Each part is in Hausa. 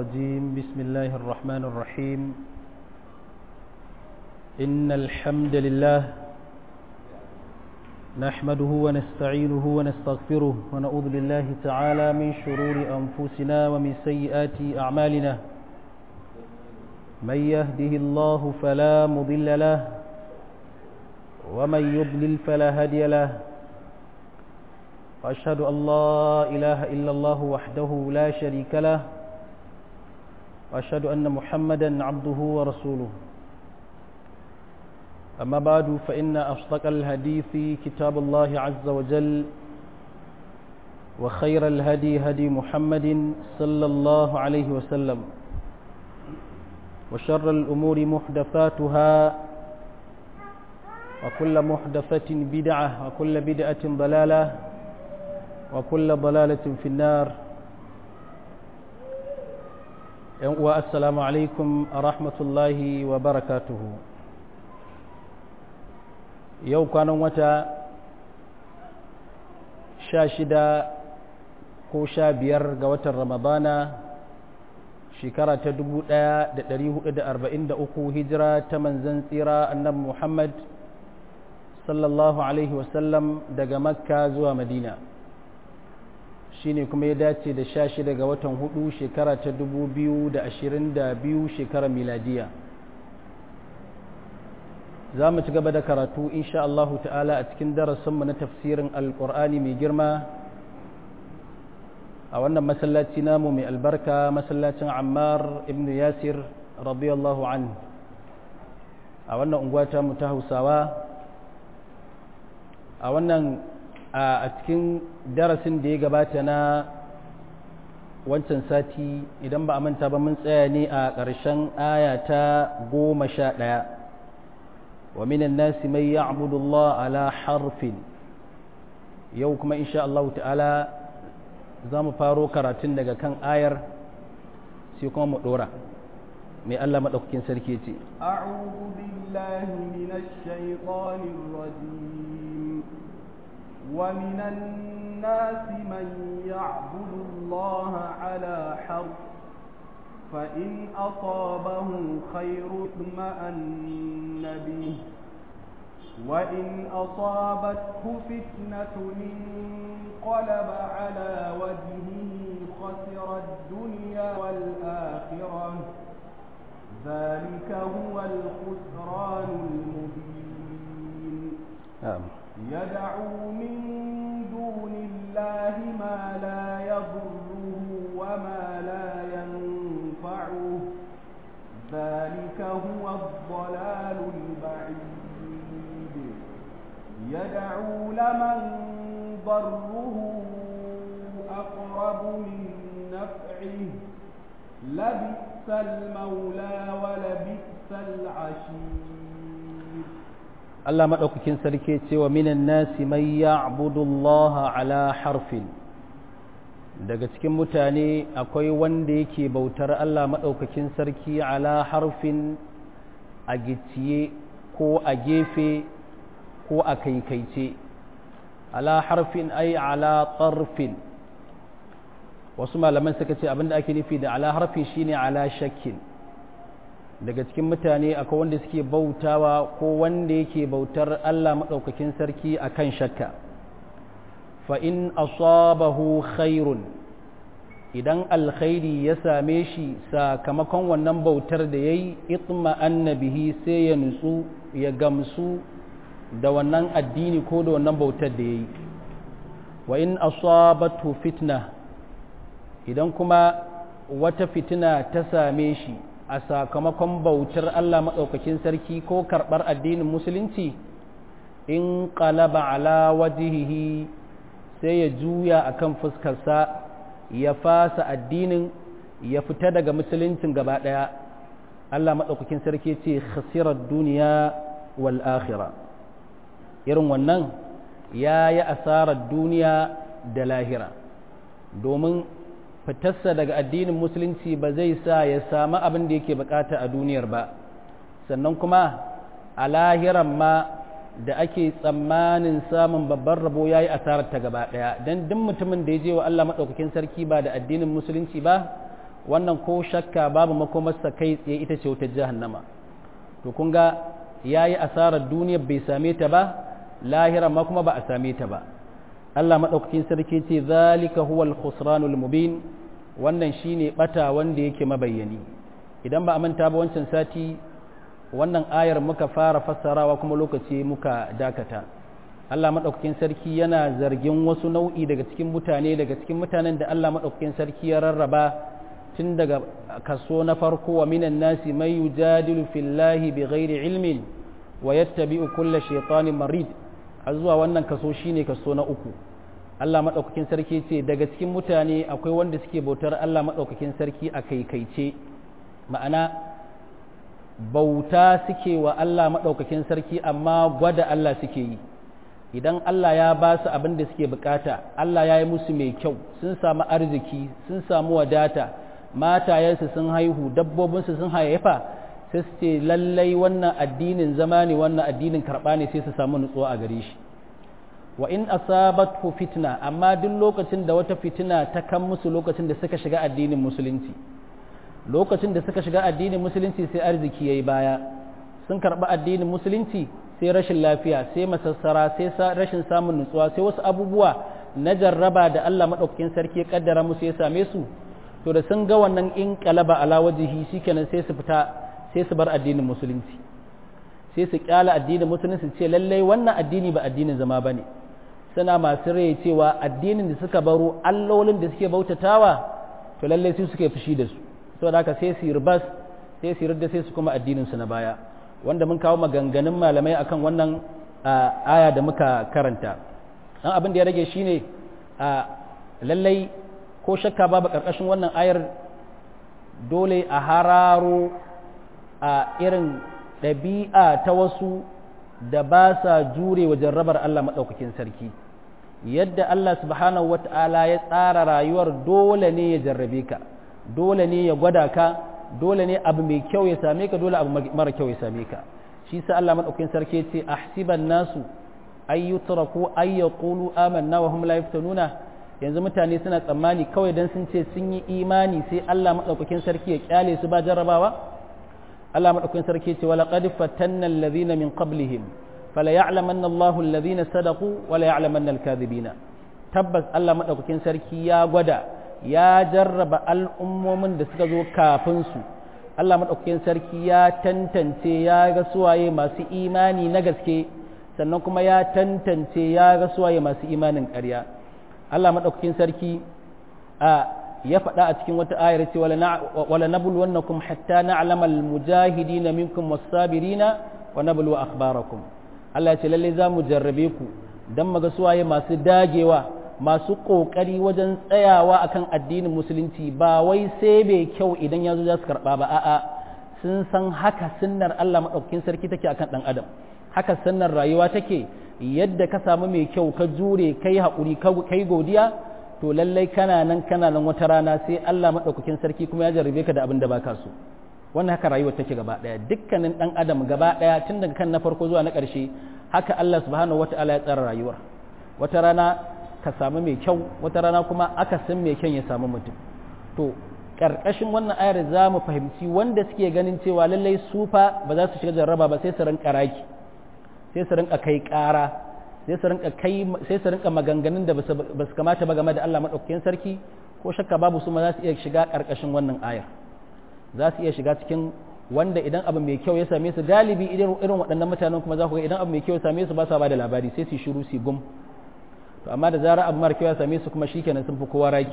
الرجيم بسم الله الرحمن الرحيم إن الحمد لله نحمده ونستعينه ونستغفره ونعوذ بالله تعالى من شرور أنفسنا ومن سيئات أعمالنا من يهده الله فلا مضل له ومن يضلل فلا هادي له وأشهد أن لا إله إلا الله وحده لا شريك له وأشهد أن محمدا عبده ورسوله أما بعد فإن أصدق الحديث كتاب الله عز وجل وخير الهدي هدي محمد صلى الله عليه وسلم وشر الأمور محدثاتها وكل محدثة بدعة وكل بدعة ضلالة وكل ضلالة في النار والسلام عليكم ورحمة الله وبركاته yau kwanan wata sha shida ko sha biyar ga watan ramadana shekara ta dubu ɗaya da ɗari hudu da arba'in da uku hijira ta manzan tsira annabi muhammad sallallahu alaihi wasallam daga makka zuwa madina shine kuma ya dace da sha shida ga watan hudu shekara ta dubu biyu da ashirin da biyu shekarar miladiya za mu ci gaba da karatu insha Allahu ta'ala a cikin darasinmu na tafsirin alƙur'ani mai girma a wannan masallaci namu mai albarka masallacin ammar ibn yasir radiyallahu an a wannan unguwa ta mu ta hausawa a wannan a cikin darasin da ya gabata na wancan sati idan ba a manta ba mun tsaya ne a ƙarshen aya ta goma sha ɗaya ومن الناس من يعبد الله على حرف yau kuma insha Allah ta'ala za mu faro karatun daga kan ayar sai kuma mu dora mai Allah maɗaukakin sarki ce a'udhu billahi minash shaitanir rajim wa minan nasi man ya'budu Allah ala harf فإن أصابه خير اطمأن به وإن أصابته فتنة انقلب على وجهه خسر الدنيا والآخرة ذلك هو الخسران المبين نعم يدعو من دون الله ما لا يضره وما لا ينفعه ذلك هو الضلال البعيد يدعو لمن ضره أقرب من نفعه لبئس المولى ولبئس العشير Allah maɗaukakin sarki cewa minan nasi mai ya'budullaha ala harfin daga cikin mutane akwai wanda yake bautar Allah maɗaukakin sarki ala harfin a gicciye ko a gefe ko a kaikaice ala harfin ai ala tsarfin wasu malaman suka ce abinda ake nufi da ala harfin shine ala shakkin daga cikin mutane akwai wanda suke bautawa ko wanda yake bautar Allah maɗaukakin sarki akan shakka fa in asabahu khairun idan alkhairi ya same shi sakamakon wannan bautar da ya yi itma annabihi sai ya nutsu ya gamsu da wannan addini ko da wannan bautar da ya yi wa in asabatu fitna idan kuma wata fitina ta same shi a sakamakon bautar Allah maɗaukakin sarki ko karɓar addinin musulunci in qalaba ala wajihihi sai ya juya akan fuskarsa ya fasa addinin ya fita daga musuluncin gaba ɗaya Allah maɗaukakin sarki ce khasirar duniya wal akhira irin wannan ya yi asarar duniya da lahira domin fitarsa daga addinin musulunci ba zai sa ya samu abin da yake bukata a duniyar ba sannan kuma a lahiran ma da ake tsammanin samun babban rabo ya yi asarar ta gaba ɗaya don duk mutumin da ya je wa Allah maɗaukakin sarki ba da addinin musulunci ba wannan ko shakka babu makomarsa kai tsaye ita ce wutar jahannama to kun ga yayi asarar duniya bai same ta ba lahira ma kuma ba a same ta ba Allah madaukakin sarki ce zalika huwal khusranul mubin wannan shine bata wanda yake mabayyani idan ba a manta ba wancan sati wannan ayar muka fara fassarawa kuma lokaci muka dakata Allah maɗaukakin sarki yana zargin wasu nau'i daga cikin mutane daga cikin mutanen da Allah maɗaukakin sarki ya rarraba tun daga kaso na farko wa minan nasi mai yujadilu fillahi bi ghairi ilmin wa yattabi'u kulla shaytanin marid har zuwa wannan kaso shine kaso na uku Allah maɗaukakin sarki ce daga cikin mutane akwai wanda suke bautar Allah maɗaukakin sarki a kaikaice ma'ana bauta suke wa Allah maɗaukakin sarki amma gwada Allah suke yi idan Allah ya ba su abin da suke bukata Allah ya yi musu mai kyau sun samu arziki sun samu wadata matayensu sun haihu dabbobinsu sun hayyafa sai su ce lallai wannan addinin zama ne wannan addinin karɓa ne sai su samu nutsuwa a gare shi wa in asabathu fitna amma duk lokacin da wata fitina ta kan musu lokacin da suka shiga addinin musulunci lokacin da suka shiga addinin musulunci sai arziki yayi baya sun karɓi addinin musulunci sai rashin lafiya sai masassara sai rashin samun nutsuwa sai wasu abubuwa na jarraba da Allah maɗaukakin sarki ya kaddara musu ya same su to da sun ga wannan in kalaba ala wajihi shikenan sai su fita sai su bar addinin musulunci sai su kyala addinin musulunci ce lallai wannan addini ba addinin zama bane suna masu rai cewa addinin da suka baro allolin da suke bautatawa to lallai su suke fushi da su saboda haka sai su ribas sai su da sai su kuma addinin su na baya wanda mun kawo maganganun malamai akan wannan aya da muka karanta dan abin da ya rage shine lallai ko shakka babu karkashin wannan ayar dole a hararo a irin ɗabi'a ta wasu da ba sa jure wa jarrabar Allah maɗaukakin sarki yadda Allah subhanahu wata'ala ya tsara rayuwar dole ne ya jarrabe ka dole ne ya gwada ka dole ne abu mai kyau ya same ka dole abu mara kyau ya same ka shi sa Allah maɗaukakin sarki ya ce ahsiban nasu ay yutraku ay yaqulu amanna wa hum la yaftanuna yanzu mutane suna tsammani kawai dan sun ce sun yi imani sai Allah maɗaukakin sarki ya kyale su ba jarrabawa Allah maɗaukakin sarki ce wala qad fatanna alladhina min qablihim fala ya'lamanna Allahu alladhina sadaqu wala ya'lamanna al-kadhibina tabbas Allah maɗaukakin sarki ya gwada ya jarraba al'ummomin da suka zo kafin su Allah maɗaukakin sarki ya tantance ya ga suwaye masu imani na gaske sannan kuma ya tantance ya ga suwaye masu imanin ƙarya Allah maɗaukakin sarki a ya faɗa a cikin wata ayar ce wala nabluwannakum hatta na'lama almujahidin minkum was-sabirina wa nablu akhbarakum Allah ya ce lalle za mu jarrabe ku dan maga suwaye masu dagewa masu kokari wajen tsayawa akan addinin musulunci ba wai sai bai kyau idan yazo za su karba ba a'a sun san haka sunnar Allah madaukakin sarki take akan dan adam haka sunnar rayuwa take yadda ka samu mai kyau ka jure kai haƙuri kai godiya to lallai kana nan kana nan wata rana sai Allah maɗaukakin sarki kuma ya jarrabe ka da abin da baka so wannan haka rayuwar take gaba ɗaya dukkanin ɗan adam gaba ɗaya tun daga kan na farko zuwa na ƙarshe haka Allah subhanahu wata'ala ya tsara rayuwar wata rana ka samu mai kyau wata rana kuma aka san mai kyan ya samu mutum to ƙarƙashin wannan ayar za mu fahimci wanda suke ganin cewa lallai su fa ba za su shiga jarraba ba sai su rinka raki sai su rinka kai ƙara sai su rinka kai sai su rinka maganganun da ba su kamata ba game da Allah madaukakin sarki ko shakka babu su ma za su iya shiga karkashin wannan ayar za su iya shiga cikin wanda idan abu mai kyau ya same su galibi irin waɗannan mutanen kuma za ku ga idan abu mai kyau ya same su ba sa ba da labari sai su shiru su gum to amma da zarar abu mara kyau ya same su kuma shikenan sun fi kowa raki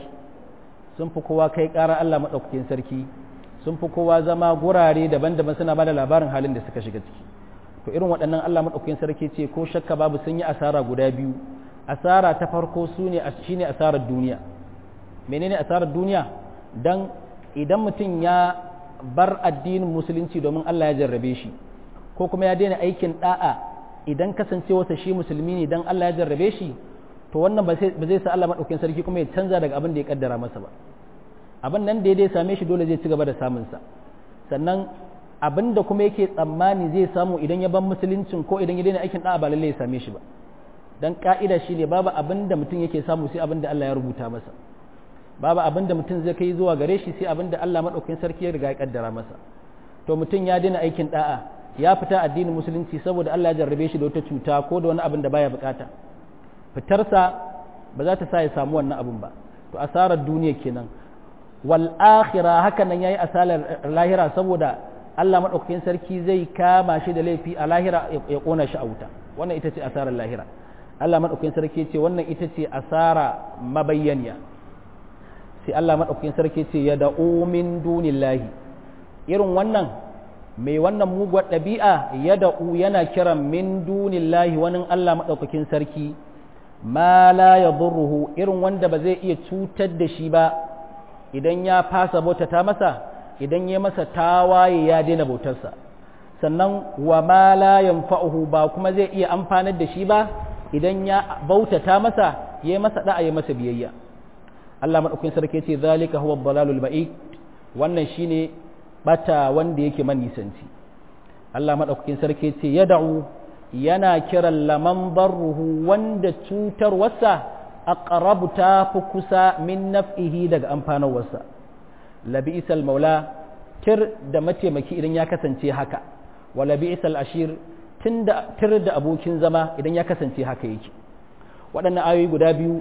sun fi kowa kai ƙara Allah madaukakin sarki sun fi kowa zama gurare daban-daban suna ba da labarin halin da suka shiga ciki to irin waɗannan Allah maɗaukakin sarki ce ko shakka babu sun yi asara guda biyu asara ta farko su ne shine asarar duniya menene asarar duniya dan idan mutum ya bar addinin musulunci domin Allah ya jarrabe shi ko kuma ya daina aikin da'a idan kasancewarsa shi musulmi ne dan Allah ya jarrabe shi to wannan ba zai sa Allah maɗaukakin sarki kuma ya canza daga abin da ya kaddara masa ba abin nan da ya same shi dole zai ci gaba da samunsa sannan abin da kuma yake tsammani zai samu idan ya ban musuluncin ko idan ya daina aikin da'a ba lallai ya same shi ba dan ka'ida shine babu abin da mutum yake samu sai abin da Allah ya rubuta masa babu abin da mutum zai kai zuwa gare shi sai abin da Allah madaukakin sarki ya riga ya kaddara masa to mutum ya daina aikin da'a ya fita addinin musulunci saboda Allah ya jarrabe shi da wata cuta ko da wani abin da baya bukata fitarsa ba za ta sa ya samu wannan abin ba to asarar duniya kenan wal akhirah haka nan yayi asalar lahira saboda Allah madaukakin sarki zai kama shi da laifi a lahira ya kona shi a wuta wannan ita ce asarar lahira Allah madaukakin sarki ce wannan ita ce asara mabayyaniya sai Allah madaukakin sarki ce ya da'u min dunillahi irin wannan mai wannan muguwar ɗabi'a ya da'u yana kiran min dunillahi wani Allah madaukakin sarki ma la yadurruhu irin wanda ba zai iya cutar da shi ba idan ya fasa bautata masa idan ya masa tawaye ya daina bautarsa sannan wa ma la yanfa'uhu ba kuma zai iya amfanar da shi ba idan ya bautata masa ya masa da'a ya masa biyayya Allah madaukakin sarki ce zalika huwa dalalul ba'id wannan shine bata wanda yake manisanci Allah madaukakin sarki ce yad'u yana kiran laman barruhu wanda cutarwarsa aqrabu ta fi kusa min naf'ihi daga amfanarwarsa labi'isal maula tir da mataimaki idan ya kasance haka wa labi'isal ashir tunda tir da abokin zama idan ya kasance haka yake waɗannan ayoyi guda biyu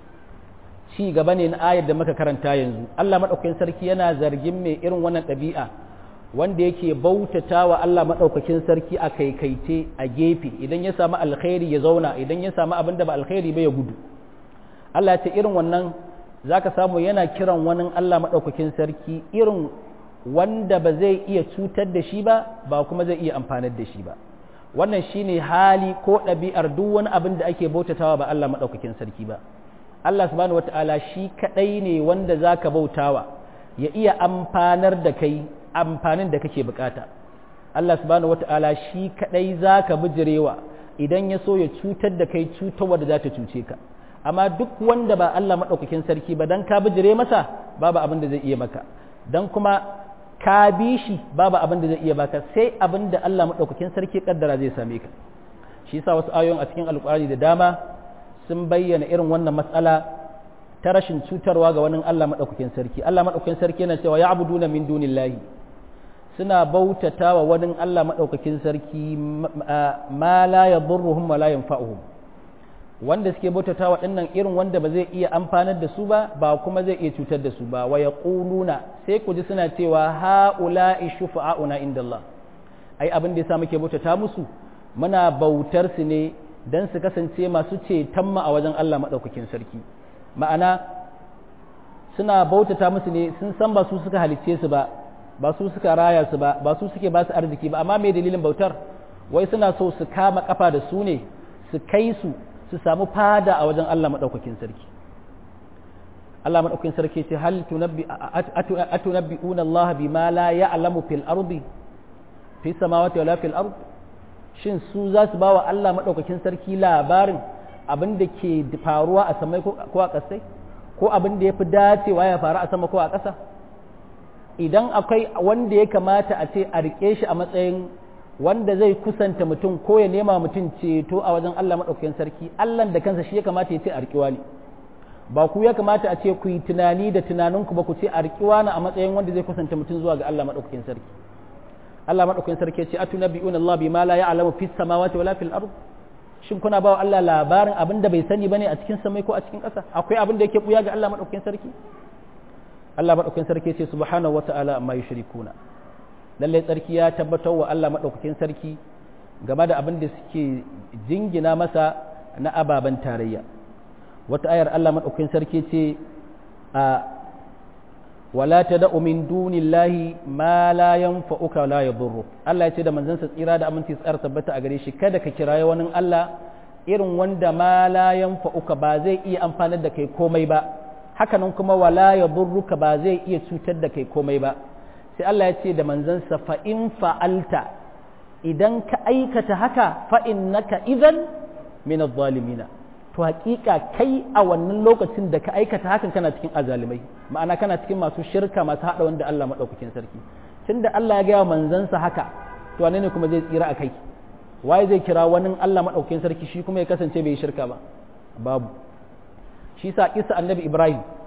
ci gaba ne na ayar da muka karanta yanzu Allah madaukakin sarki yana zargin mai irin wannan ɗabi'a wanda yake bautata wa Allah maɗaukakin sarki a kaikaice a gefe idan ya samu alkhairi ya zauna idan ya samu abin da ba alkhairi ba ya gudu Allah ya ce irin wannan zaka samu yana kiran wani Allah maɗaukakin sarki irin wanda ba zai iya cutar da shi ba ba kuma zai iya amfanar da shi ba wannan shine hali ko ɗabi'ar duk wani abin da ake bautatawa ba Allah maɗaukakin sarki ba Allah subhanahu wata'ala shi kaɗai ne wanda zaka bautawa ya iya amfanar da kai amfanin da kake bukata Allah subhanahu wata'ala shi kadai zaka bijirewa idan ya so ya cutar da kai cutarwa da za ta cuce ka amma duk wanda ba Allah madaukakin sarki ba dan ka bijire masa babu abin da zai iya maka dan kuma ka bi shi babu abin da zai iya baka sai abin da Allah madaukakin sarki kaddara zai same ka shi yasa wasu ayoyin a cikin alkurani da dama sun bayyana irin wannan matsala ta rashin cutarwa ga wani Allah madaukakin sarki Allah madaukakin sarki yana cewa ya'buduna min dunillahi suna bautata wa wani Allah maɗaukakin sarki ma la ya burruhum wa la yanfa'uhum wanda suke bautata wa ɗinnan irin wanda ba zai iya amfanar da su ba ba kuma zai iya cutar da su ba wa yaquluna sai ku ji suna cewa haula'i shufa'auna inda Allah ai abin da yasa muke bautata musu muna bautar su ne dan su kasance masu ceton mu a wajen Allah maɗaukakin sarki ma'ana suna bautata musu ne sun san ba su suka halicce su ba ba su suka raya su ba ba su suke ba su arziki ba amma mai dalilin bautar wai suna so su kama kafa da su ne su kai su su samu fada a wajen Allah madaukakin sarki Allah madaukakin sarki ce hal tunabbi atunabbi'una Allah bima la ya'lamu fil ardi fi samawati wala fil ard shin su za su bawa Allah madaukakin sarki labarin abin da ke faruwa a samai ko a kasai ko abin da ya fi dacewa ya faru a sama ko a ƙasa idan akwai wanda ya kamata a ce a riƙe shi a matsayin wanda zai kusanta mutum ko ya nema mutum ceto a wajen Allah maɗaukakin sarki Allah da kansa shi ya kamata ya ce a riƙewa ne ba ku ya kamata a ce ku yi tunani da tunaninku ba ku ce a riƙewa na a matsayin wanda zai kusanta mutum zuwa ga Allah maɗaukakin sarki Allah maɗaukakin sarki ya ce atunabbi'una Allah bima la ya'lamu fis samawati wala fil ard shin kuna ba wa Allah labarin abin da bai sani bane a cikin samai ko a cikin ƙasa akwai abin da yake buya ga Allah maɗaukakin sarki Allah maɗaukakin sarki ce subhanahu wa ta'ala amma yushrikuna lallai tsarki ya tabbatar wa Allah maɗaukakin sarki game da abin da suke jingina masa na ababen tarayya wata ayar Allah maɗaukakin sarki ce a wala tad'u min dunillahi ma la yanfa'uka la yadurru Allah ya ce da manzansa tsira da aminci tsar tabbata a gare shi kada ka kiraye wani Allah irin wanda ma la yanfa'uka ba zai iya amfanar da kai komai ba hakanan kuma wala ya burruka ba zai iya cutar da kai komai ba sai Allah ya ce da manzansa fa in fa'alta idan ka aikata haka fa innaka idan min adh-dhalimina to hakika kai a wannan lokacin da ka aikata hakan kana cikin azalimai ma'ana kana cikin masu shirka masu hada wanda Allah madaukakin sarki tunda Allah ya gaya manzansa haka to wane ne kuma zai tsira a kai waye zai kira wani Allah madaukakin sarki shi kuma ya kasance bai shirka ba babu shi sa kisa annabi ibrahim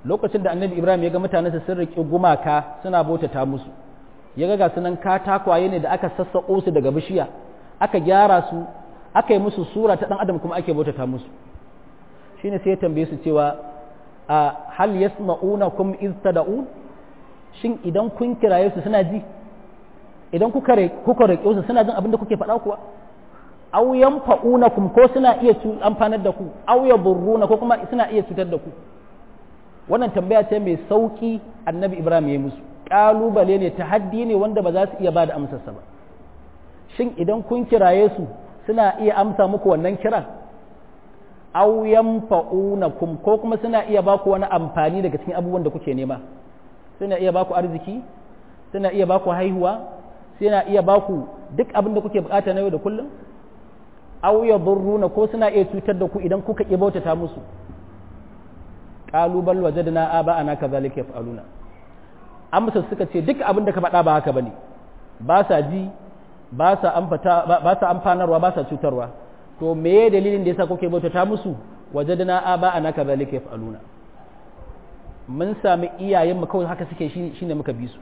lokacin da annabi ibrahim ya ga mutanensa sun riƙe gumaka suna bautata musu ya ga sunan katakwaye ne da aka sassaƙo su daga bishiya aka gyara su aka yi musu sura ta ɗan adam kuma ake bautata musu shine sai ya tambaye su cewa a hal yasma'unakum iz tad'un shin idan kun kiraye su suna ji idan kuka kuka rike su suna jin abin da kuke faɗa kuwa aw yanfa'unakum ko suna iya amfanar da ku aw yadurruna ko kuma suna iya cutar da ku wannan tambaya ce mai sauki annabi ibrahim ya musu kalubale ne tahaddi ne wanda ba za su iya ba da amsarsa ba shin idan kun kiraye su suna iya amsa muku wannan kiran aw yanfa'unakum ko kuma suna iya ba ku wani amfani daga cikin abubuwan da kuke nema suna iya ba ku arziki suna iya ba ku haihuwa suna iya ba ku duk abin da kuke bukata na yau da kullum aw yadurruna ko suna iya cutar da ku idan kuka ki bautata musu qalu bal wajadna aba'ana kadhalika yaf'aluna amsa suka ce duk abin da ka faɗa ba haka bane ba sa ji ba sa amfata ba sa amfanarwa ba sa cutarwa to meye dalilin da yasa kuke bautata musu wajadna aba'ana kadhalika yaf'aluna mun sami iyayenmu kawai haka suke shine muka bi su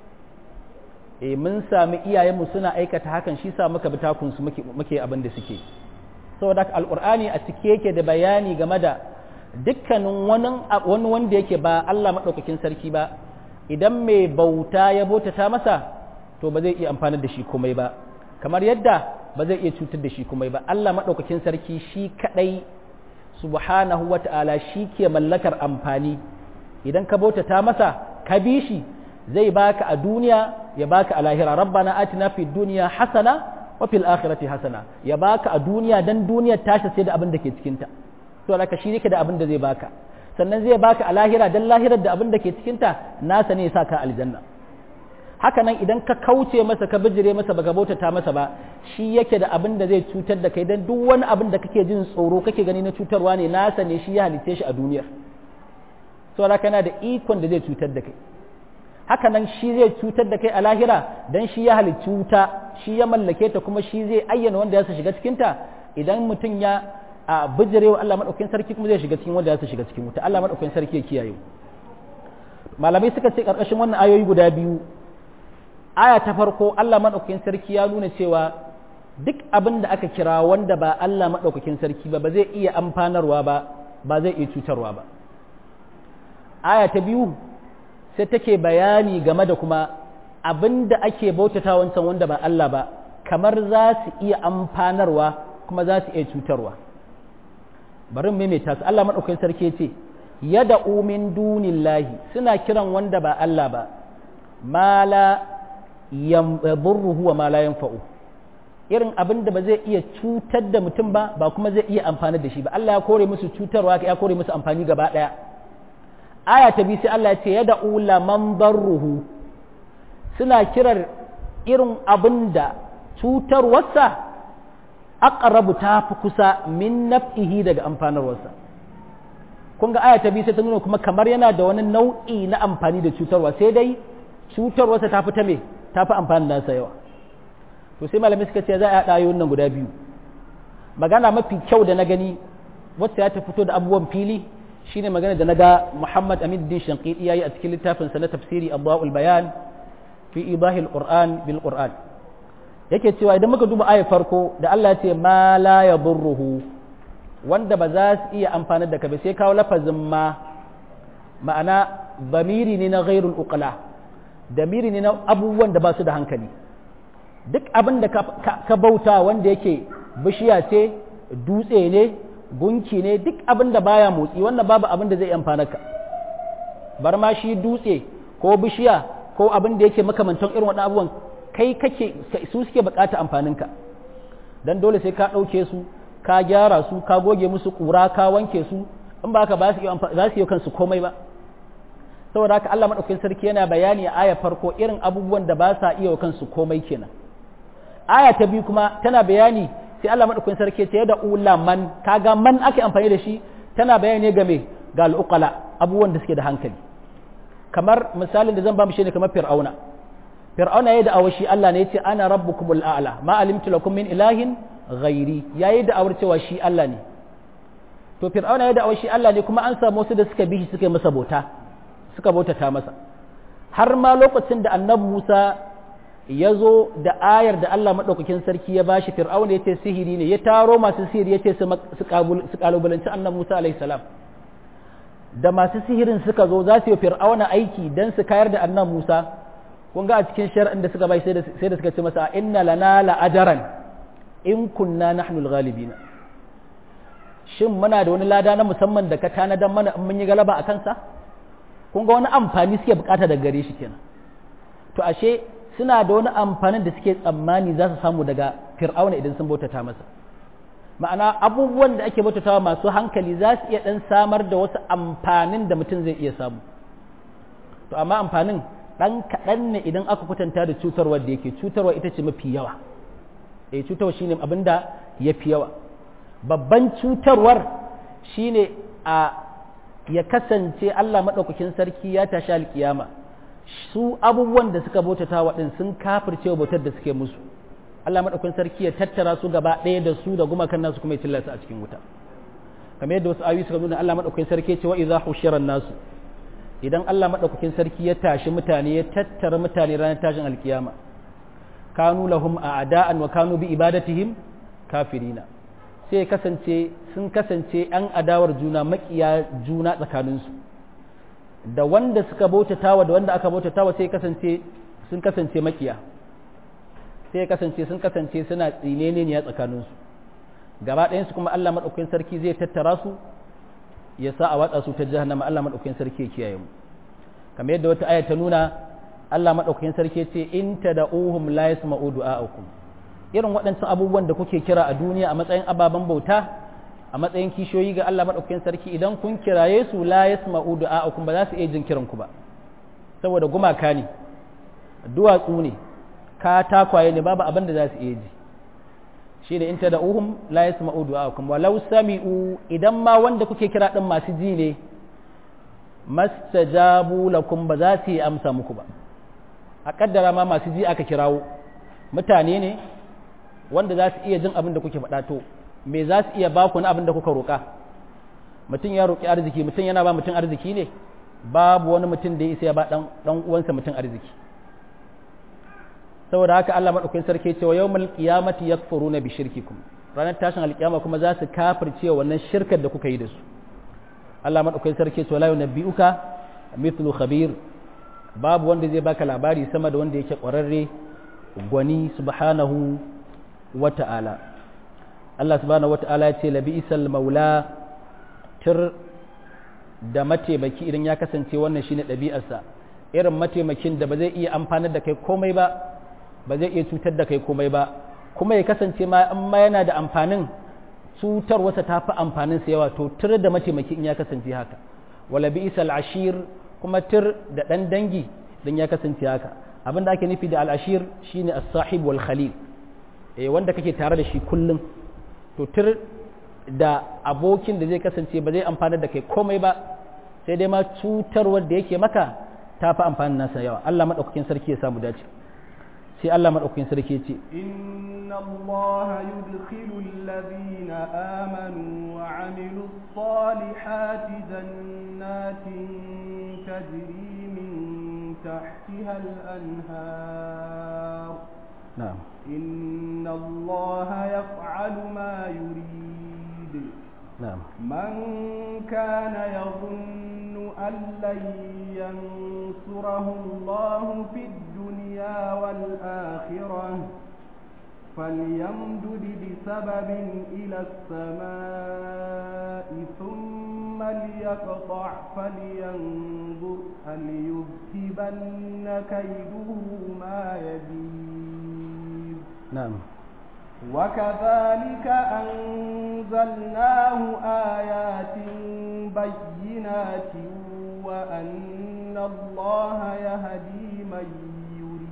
e mun sami iyayenmu suna aikata hakan shi sa muka bi takunsu muke abin da suke saboda alqur'ani a cike yake da bayani game da dukkanin wani wani wanda yake ba Allah madaukakin sarki ba idan mai bauta ya bautata masa to ba zai iya amfanar da shi komai ba kamar yadda ba zai iya cutar da shi komai ba Allah madaukakin sarki shi kadai subhanahu wata'ala shi ke mallakar amfani idan ka bautata masa ka bi shi zai baka a duniya ya baka a lahira rabbana atina fid dunya hasana wa fil akhirati hasana ya baka a duniya dan duniyar tashi sai da abin da ke cikin ta to laka shi yake da abin da zai baka sannan zai baka a lahira dan lahirar da abin da ke cikin ta nasa ne ya saka aljanna haka nan idan ka kauce masa ka bijire masa baka bautata masa ba shi yake da abin da zai cutar da kai dan duk wani abin da kake jin tsoro kake gani na cutarwa ne nasa ne shi ya halitte shi a duniyar saboda kana da ikon da zai cutar da kai haka nan shi zai cutar da kai a lahira dan shi ya halicci wuta shi ya mallake ta kuma shi zai ayyana wanda ya shiga cikin ta idan mutum ya a bijire wa Allah madaukakin sarki kuma zai shiga cikin wanda ya shiga cikin wuta Allah madaukakin sarki ya kiyaye malamai suka ce karkashin wannan ayoyi guda biyu aya ta farko Allah madaukakin sarki ya nuna cewa duk abin da aka kira wanda ba Allah madaukakin sarki ba ba zai iya amfanarwa ba ba zai iya cutarwa ba aya ta biyu sai take bayani game da kuma abin da ake bautata wancan wanda ba Allah ba kamar za su iya amfanarwa kuma za su iya cutarwa bari mu maimaita su Allah madaukakin sarki ce yada umin dunillahi suna kiran wanda ba Allah ba ma la yadurruhu wa ma la yanfa'u irin abin da ba zai iya cutar da mutum ba ba kuma zai iya amfani da shi ba Allah ya kore musu cutarwa ya kore musu amfani gaba daya aya ta bi sai Allah ya ce yada ula man darruhu suna kirar irin abin da cutarwarsa aqrabu ta fi kusa min naf'ihi daga amfanarwarsa kun ga aya ta bi sai ta nuna kuma kamar yana da wani nau'i na amfani da cutarwa sai dai cutarwarsa ta fi ta me ta fi amfani nasa yawa to sai malamai suka ce za a haɗa ayoyin nan guda biyu magana mafi kyau da na gani wacce ya ta fito da abubuwan fili shine magana da naga Muhammad Amin Din Shanqiti yayi a cikin littafin sa na tafsiri Adwaul Bayan fi idahil Qur'an bil Qur'an yake cewa idan muka duba ayar farko da Allah ya ce ma la yadurruhu wanda ba za su iya amfani da ka ba sai kawo lafazin ma ma'ana zamiri ne na ghairul uqla damiri ne na abubuwan da ba su da hankali duk abin da ka bauta wanda yake bishiya ce dutse ne gunki ne duk abin da baya motsi wannan babu abin da zai amfana ka bar ma shi dutse ko bishiya ko abin da yake makamantan irin waɗannan abubuwan kai kake su suke bukata amfanin ka dan dole sai ka ɗauke su ka gyara su ka goge musu ƙura ka wanke su in ba ka ba su yi kansu komai ba saboda haka Allah madaukakin sarki yana bayani a aya farko irin abubuwan da ba sa iya wa kansu komai kenan aya ta biyu kuma tana bayani sai Allah madaukakin sarki ce da ula man kaga man ake amfani da shi tana bayani game ga al'uqala abubuwan da suke da hankali kamar misalin da zan ba mu shine kamar fir'auna fir'auna yayi da awashi Allah ne yace ana rabbukumul a'la ma alimtu lakum min ilahin ghairi yayi da awar cewa shi Allah ne to fir'auna ya da'awar shi Allah ne kuma an samu wasu da suka bi shi suka yi masa bauta suka bautata masa har ma lokacin da annabi Musa ya zo da ayar da Allah maɗaukakin sarki ya bashi fir'auna ya ce sihiri ne ya taro masu sihiri ya ce su kalubalanci annabi Musa alaihi salam da masu sihirin suka zo za su yi fir'auna aiki don su kayar da annabi Musa kun ga a cikin shar'in da suka bai sai da suka ce masa inna lana la'ajaran in kunna nahnu al-ghalibina shin muna da wani lada na musamman da ka tanadan mana in mun yi galaba a kansa kun ga wani amfani suke bukata daga gare shi kenan to ashe suna da wani amfanin da suke tsammani za su samu daga fir'auna idan sun bautata masa ma'ana abubuwan da ake bautatawa masu hankali za su iya dan samar da wasu amfanin da mutum zai iya samu to amma amfanin dan kaɗan ne idan aka kwatanta da cutarwar da yake cutarwa ita ce mafi yawa eh cutarwa shine abin da ya fi yawa babban cutarwar shine a ya kasance Allah maɗaukakin sarki ya tashi alkiyama su abubuwan da suka bautata waɗin sun kafirce wa bautar da suke musu Allah maɗaukakin sarki ya tattara su gaba ɗaya da su da gumakan nasu kuma ya tillasa a cikin wuta kamar yadda wasu ayoyi suka nuna Allah maɗaukakin sarki ya ce wa idza hushira nasu idan Allah maɗaukakin sarki ya tashi mutane ya tattara mutane ranar tashin alkiyama kanu lahum a'da'an wa kanu bi ibadatihim kafirina sai kasance sun kasance an adawar juna makiya juna tsakaninsu da wanda suka bautatawa da wanda aka bautatawa sai kasance sun kasance makiya sai kasance sun kasance suna tsinene ne a tsakaninsu gaba ɗayansu kuma Allah maɗaukakin sarki zai tattara su ya sa a watsa su ta jahannama Allah maɗaukakin sarki ya kiyaye mu kamar yadda wata aya ta nuna Allah maɗaukakin sarki ya ce in tad'uhum la yasma'u du'a'akum irin waɗancan abubuwan da kuke kira a duniya a matsayin ababen bauta a matsayin kishiyoyi ga Allah maɗaukakin sarki idan kun kiraye su la yasma'u du'a'akum ba za su iya jin kiran ku ba saboda gumaka ne duwatsu ne katakwaye ne babu abin da za su iya ji shi da in ta da'uhum la yasma'u du'a'akum walau sami'u idan ma wanda kuke kira din masu ji ne mastajabu lakum ba za su yi amsa muku ba a kaddara ma masu ji aka kirawo mutane ne wanda za su iya jin abin da kuke faɗa to me za su iya baku na abin da kuka roƙa mutum ya roƙi arziki mutum yana ba mutum arziki ne babu wani mutum da ya isa ya ba ɗan uwansa mutum arziki saboda haka Allah madaukakin sarki cewa yawmal qiyamati yakfuruna bi shirkikum ranar tashin alkiyama kuma za su kafirce wannan shirkar da kuka yi da su Allah madaukakin sarki cewa la yunabbi'uka mithlu khabir babu wanda zai baka labari sama da wanda yake ƙwararre gwani subhanahu wata'ala Allah subhanahu wata'ala ya ce labi isal maula tir da mataimaki idan ya kasance wannan shine ɗabi'arsa irin mataimakin da ba zai iya amfanar da kai komai ba ba zai iya cutar da kai komai ba kuma ya kasance ma in ma yana da amfanin cutar wasa ta fi amfanin sa yawa to tir da mataimaki in ya kasance haka wala bi isal ashir kuma tir da ɗan dangi dan ya kasance haka abin da ake nufi da al'ashir shine as-sahib wal khalil eh wanda kake tare da shi kullum to tir da abokin da zai kasance ba zai amfana da kai komai ba sai dai ma cutarwar da yake maka ta fi amfanin nasa yawa Allah madaukakin sarki ya samu dace sai Allah madaukakin sarki ya ce inna Allah yudkhilu alladhina amanu wa 'amilu salihati jannatin tajri min tahtiha al-anhar na'am إن الله يفعل ما يريد نعم من كان يظن أن لن ينصره الله في الدنيا والآخرة فليمدد بسبب إلى السماء ثم ليقطع فلينظر هل يذهبن كيده ما يبين نعم وكذلك أنزلناه آيات بينات وأن الله يهدي من يريد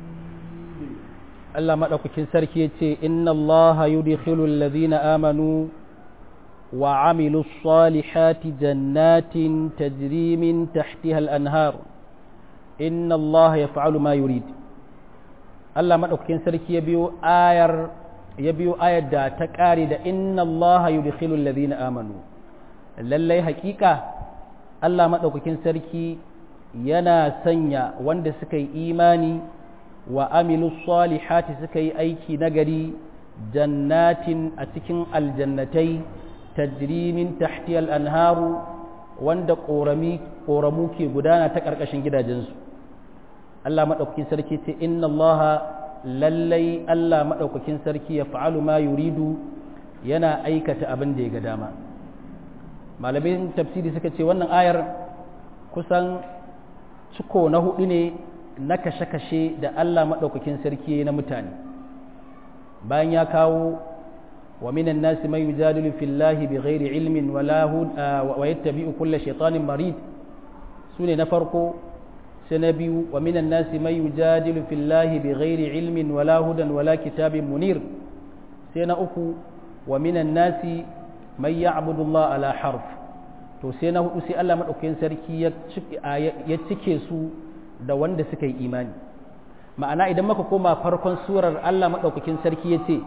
Allah maɗaukakin sarki ya ce, Inna Allah yudkhilu alladhina amanu wa amilu salihati jannatin tajri min tahtiha al-anhar. Inna Allah yaf'alu ma yurid. Allah maɗaukakin sarki ya biyo ayar ya biyo ayar da ta ƙare da inna Allah yudkhilu alladhina amanu lallai haƙiƙa Allah maɗaukakin sarki yana sanya wanda suka yi imani wa amilu salihati suka yi aiki nagari jannatin a cikin aljannatai tajrimin tahtiyal anharu wanda ƙoramu ke gudana ta ƙarƙashin gidajensu Allah maɗaukakin sarki ce inna Allah lallai Allah maɗaukakin sarki ya fa'alu ma yuridu yana aikata abin da ya ga dama malamin tafsiri suka ce wannan ayar kusan ciko na hudu ne na kashe-kashe da Allah maɗaukakin sarki na mutane bayan ya kawo wa minan nasi mai yujadilu fillahi bi ghairi ilmin wa yattabi'u kulla shaitanin marid su ne na farko sai na biyu wa minan nasi mai yujadilu fillahi bi ghairi ilmin wala hudan wala kitabin munir sai na uku wa minan nasi mai ya'budu Allah ala harf to sai na hudu sai Allah madaukakin sarki ya cike su da wanda suka yi imani ma'ana idan muka koma farkon surar Allah madaukakin sarki ya ce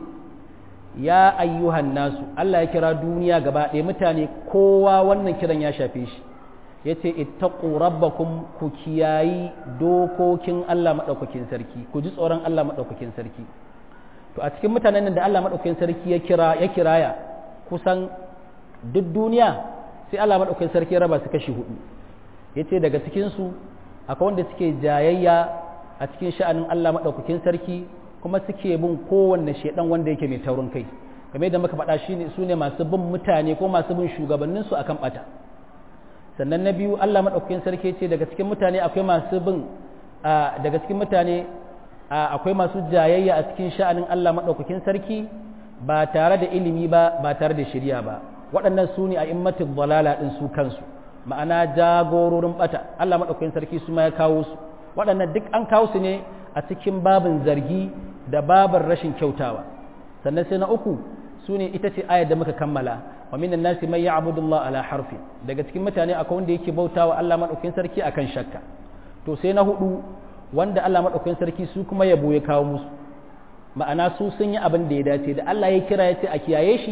ya ayyuhan nasu Allah ya kira duniya gaba ɗaya mutane kowa wannan kiran ya shafe shi ya ce ittaqu rabbakum ku kiyayi dokokin Allah madaukakin sarki ku ji tsoron Allah madaukakin sarki to a cikin mutanen nan da Allah madaukakin sarki ya kira ya kiraya kusan duk duniya sai Allah madaukakin sarki ya raba su kashi hudu yace daga cikin su akwai wanda suke jayayya a cikin sha'anin Allah madaukakin sarki kuma suke bin kowanne shedan wanda yake mai taurin kai kamar yadda muka faɗa shine su ne masu bin mutane ko masu bin shugabannin su akan bata sannan na biyu Allah madaukakin sarki ce daga cikin mutane akwai masu bin daga cikin mutane akwai masu jayayya a cikin sha'anin Allah madaukakin sarki ba tare da ilimi ba ba tare da shari'a ba waɗannan su ne a immatin dalala ɗin su kansu ma'ana jagororin bata Allah madaukakin sarki su ma ya kawo su waɗannan duk an kawo su ne a cikin babin zargi da babin rashin kyautawa sannan sai na uku su ne ita ce ayar da muka kammala wa minan nasi man ya'budu Allah ala harfi daga cikin mutane akwai wanda yake bautawa Allah madaukakin sarki akan shakka to sai na hudu wanda Allah madaukakin sarki su kuma yabo ya kawo musu ma'ana su sun yi abin da ya dace da Allah ya kira ya ce a kiyaye shi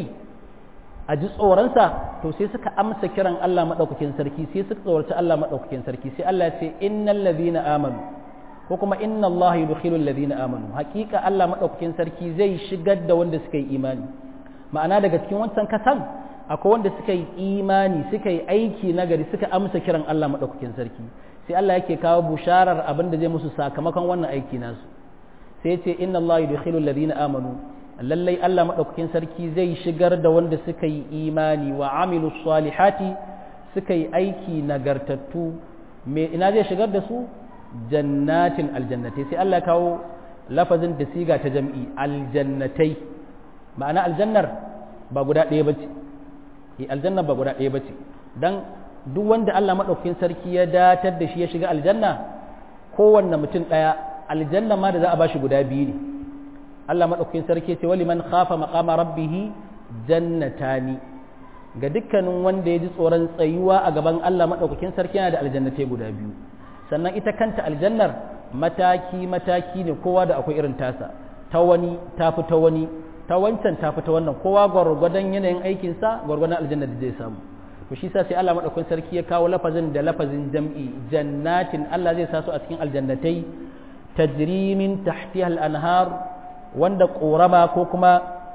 a ji tsoronsa to sai suka amsa kiran Allah madaukakin sarki sai suka tsoraci Allah madaukakin sarki sai Allah ya ce innal ladhina amanu ko kuma inna Allah yudkhilul ladina amanu hakika Allah madaukakin sarki zai shigar da wanda suka yi imani ma'ana daga cikin wancan kasan akwai wanda suka yi imani suka yi aiki nagari suka amsa kiran Allah madaukakin sarki sai Allah yake kawo busharar abin da zai musu sakamakon wannan aiki nasu sai ya ce inna Allah yudkhilul ladina amanu lallai Allah madaukakin sarki zai shigar da wanda suka yi imani wa amilus salihati suka yi aiki nagartattu me ina zai shigar da su jannatin aljannatai sai Allah kawo lafazin da siga ta jam'i aljannatai ma'ana aljannar ba guda ɗaya ba ce aljannar ba guda ɗaya ba ce don duk wanda Allah maɗaukakin sarki ya datar da shi ya shiga aljanna kowanne mutum ɗaya aljanna ma da za a ba shi guda biyu ne Allah maɗaukakin sarki ce wali man khafa maqama rabbihi jannatani ga dukkanin wanda ya ji tsoron tsayuwa a gaban Allah maɗaukakin sarki yana da aljannatai guda biyu sannan ita kanta aljannar mataki-mataki ne kowa da akwai irin tasa ta wani ta fi ta wani ta wancan ta fi ta wannan kowa gwargwadon yanayin aikinsa gwargwadon aljannar da zai samu to shi sa sai Allah madaukakin sarki ya kawo lafazin da lafazin jam'i jannatin Allah zai sa su a cikin aljannatai tajrimin tahtiha al-anhar wanda korama ko kuma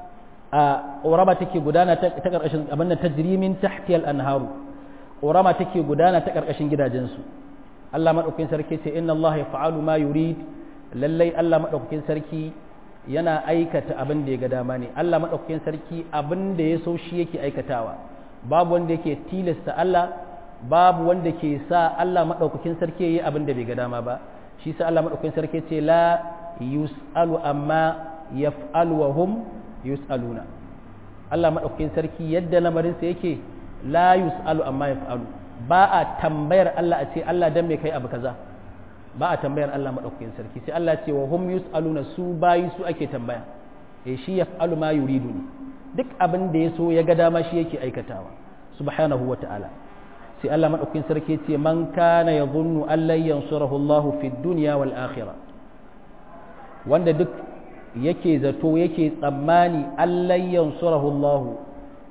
a korama take gudana ta karkashin abin nan tajrimin tahtiha al-anharu korama take gudana ta karkashin gidajensu Allah maɗaukakin sarki ce inna Allah ya fa'alu ma yurid lallai Allah maɗaukakin sarki yana aikata abin da ya ga dama ne Allah maɗaukakin sarki abin da ya so shi yake aikatawa babu wanda yake tilasta Allah babu wanda ke sa Allah maɗaukakin sarki yayi abin da bai ga dama ba shi sa Allah maɗaukakin sarki ce la yus'alu amma yaf'alu wa hum yus'aluna Allah maɗaukakin sarki yadda lamarinsa yake la yus'alu amma yaf'alu ba a tambayar Allah a ce Allah dan me kai abu kaza ba a tambayar Allah madaukakin sarki sai Allah ce wa hum yusaluna su bayi su ake tambaya eh shi yaf'alu ma yuridu ne duk abin da ya so ya ga dama shi yake aikatawa subhanahu wa ta'ala sai Allah madaukakin sarki ce man kana yadhunnu an lan yansurahu Allah fi dunya wal akhirah wanda duk yake zato yake tsammani an lan yansurahu Allah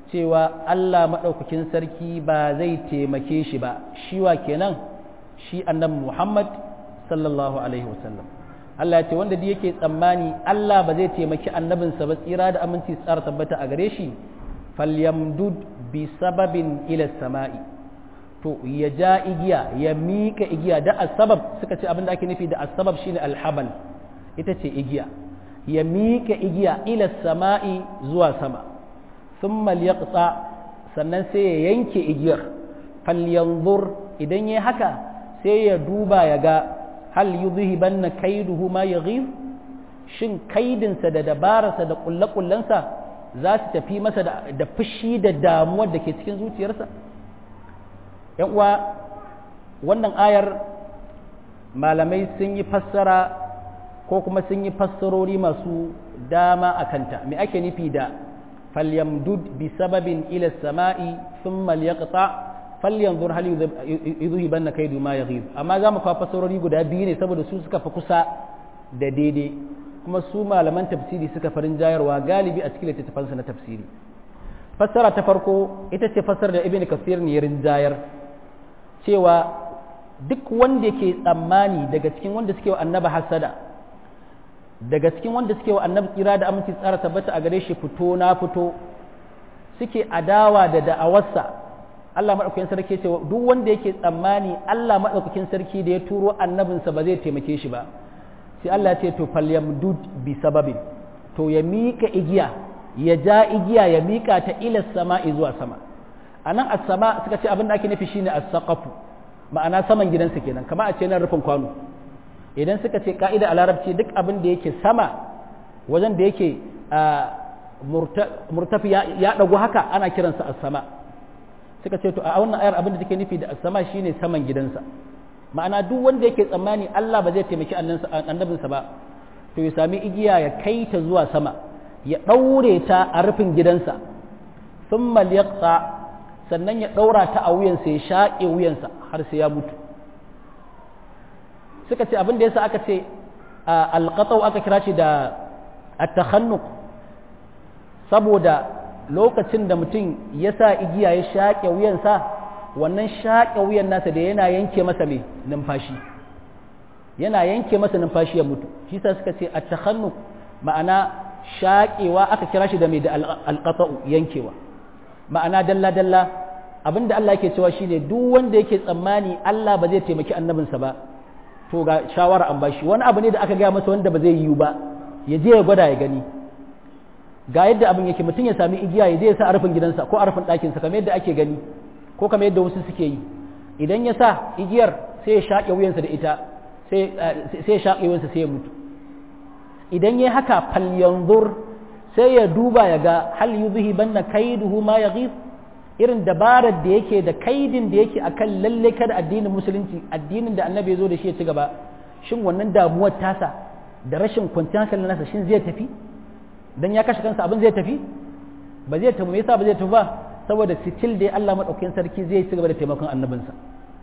cewa Allah maɗaukakin sarki ba zai taimake shi ba shi wa kenan shi annabi Muhammad sallallahu alaihi wasallam Allah ya ce wanda da yake tsammani Allah ba zai taimaki annabinsa ba tsira da aminci tsara tabbata a gare shi falyamdud bi sababin ila sama'i to ya ja igiya ya miƙa igiya da asbab suka ce abin da ake nufi da asbab shine alhabal ita ce igiya ya miƙa igiya ila sama'i zuwa sama thumma liyaqta sannan sai ya yanke igiyar falyanzur idan yayi haka sai ya duba ya ga hal yuzhibanna kaiduhu ma yaghib shin kaidinsa da dabararsa da kullakullansa za su tafi masa da fushi da damuwar da ke cikin zuciyarsa yan uwa wannan ayar malamai sun yi fassara ko kuma sun yi fassarori masu dama a kanta me ake nufi da falyamdud bi sababin ila sama'i thumma liyaqta falyanzur hal yudhibanna kaidu ma yaghib amma za mu kawo fassarori guda biyu ne saboda su suka fi kusa da daidai kuma su malaman tafsiri suka farin jayarwa galibi a cikin littattafansu na tafsiri fassara ta farko ita ce fassara da ibn kasir ne rinjayar cewa duk wanda yake tsammani daga cikin wanda suke wa annaba hasada daga cikin wanda suke wa annabi tsira da aminci tsara tabbata a gare shi fito na fito suke adawa da da'awarsa Allah maɗaukakin sarki ce duk wanda yake tsammani Allah maɗaukakin sarki da ya turo annabinsa ba zai taimake shi ba sai Allah ce to falyamdud bi sababin to ya mika igiya ya ja igiya ya mika ta ila sama'i zuwa sama anan as-sama suka ce abin da ake nufi shine as-saqafu ma'ana saman gidansa kenan kamar a ce nan rufin kwano idan suka ce ka'ida a larabci duk abin da yake sama wajen da yake murtafi ya dagu haka ana kiransa as-sama suka ce to a wannan ayar abin da take nufi da as-sama shine saman gidansa ma'ana duk wanda yake tsammani Allah ba zai taimaki annabinsa ba to ya sami igiya ya kai ta zuwa sama ya ɗaure ta a rufin gidansa sun maliyaksa sannan ya ɗaura ta a wuyansa ya shaƙe wuyansa har sai ya mutu suka ce abin da yasa aka ce alƙatsau aka kira shi da attakhannuk saboda lokacin da mutum ya sa igiya ya shaƙe wuyansa wannan shaƙe wuyan nasa da yana yanke masa mai numfashi yana yanke masa numfashi ya mutu shi sa suka ce a takhannu ma'ana shaƙewa aka kira shi da mai da alƙata'u yankewa ma'ana dalla dalla abinda Allah yake cewa shine duk wanda yake tsammani Allah ba zai taimaki annabinsa ba to ga shawara an bashi wani abu ne da aka gaya masa wanda ba zai yiwu ba ya je ya gwada ya gani ga yadda abin yake mutum ya sami igiya ya je ya sa a rufin gidansa ko a rufin ɗakinsa kamar yadda ake gani ko kamar yadda wasu suke yi idan ya sa igiyar sai ya shaƙe wuyansa da ita sai ya shaƙe wuyansa sai ya mutu idan ya haka falyanzur sai ya duba ya ga hal yuzhi banna kaiduhu ma yaghib irin dabarar da yake da kaidin da yake akan lalle kada addinin musulunci addinin da annabi ya zo da shi ya ci gaba shin wannan damuwar tasa da rashin kwanciyar hankalin nasa shin zai tafi dan ya kashe kansa abin zai tafi ba zai tafi me yasa ba zai tafi ba saboda sitil da Allah maɗaukakin sarki zai ci gaba da taimakon annabinsa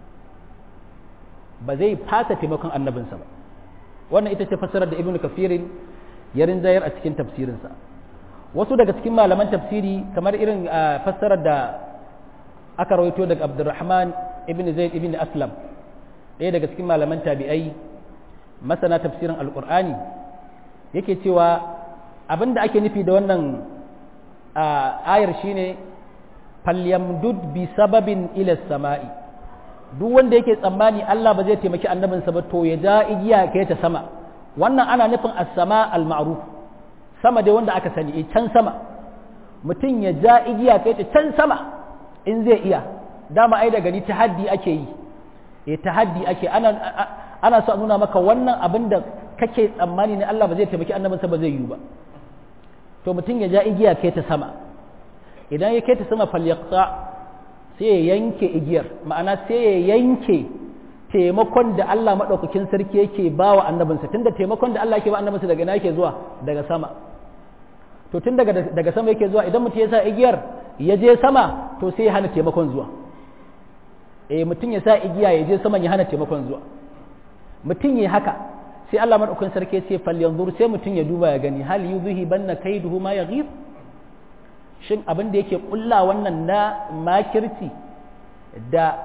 ba zai fasa taimakon annabinsa ba wannan ita ce fassarar da ibn kafirin ya rinjayar a cikin tafsirinsa wasu daga cikin malaman tafsiri kamar irin fassarar da aka rawaito daga abdurrahman ibn zaid ibn aslam ɗaya daga cikin malaman tabi'ai masana tafsirin alƙur'ani yake cewa abin da ake nufi da wannan ayar shine falyamdud bi sababin ila sama'i duk wanda yake tsammani Allah ba zai taimaki annabinsa ba to ya ja igiya kai ta sama wannan ana nufin as-sama al-ma'ruf sama dai wanda aka sani can sama mutum ya ja igiya kai ta can sama in zai iya dama ai da gani tahaddi ake yi eh tahaddi ake ana ana so a nuna maka wannan abin da kake tsammani ne Allah ba zai taimaki annabinsa ba zai yi ba to mutum ya ja igiya kai ta sama idan ya kai ta sama falyaqta sai ya yanke igiyar ma'ana sai ya yanke taimakon da Allah maɗaukakin sarki yake ba wa annabinsa tunda taimakon da Allah yake ba annabinsa daga ina yake zuwa daga sama to tun daga daga sama yake zuwa idan mutum ya sa igiyar ya je sama to sai ya hana taimakon zuwa eh mutum ya sa igiya ya je saman ya hana taimakon zuwa mutum ya haka sai Allah maɗaukakin sarki ya ce falyanzur sai mutum ya duba ya gani hal yuzhi banna kaiduhu ma yaghib shin abin da yake kulla wannan na makirci da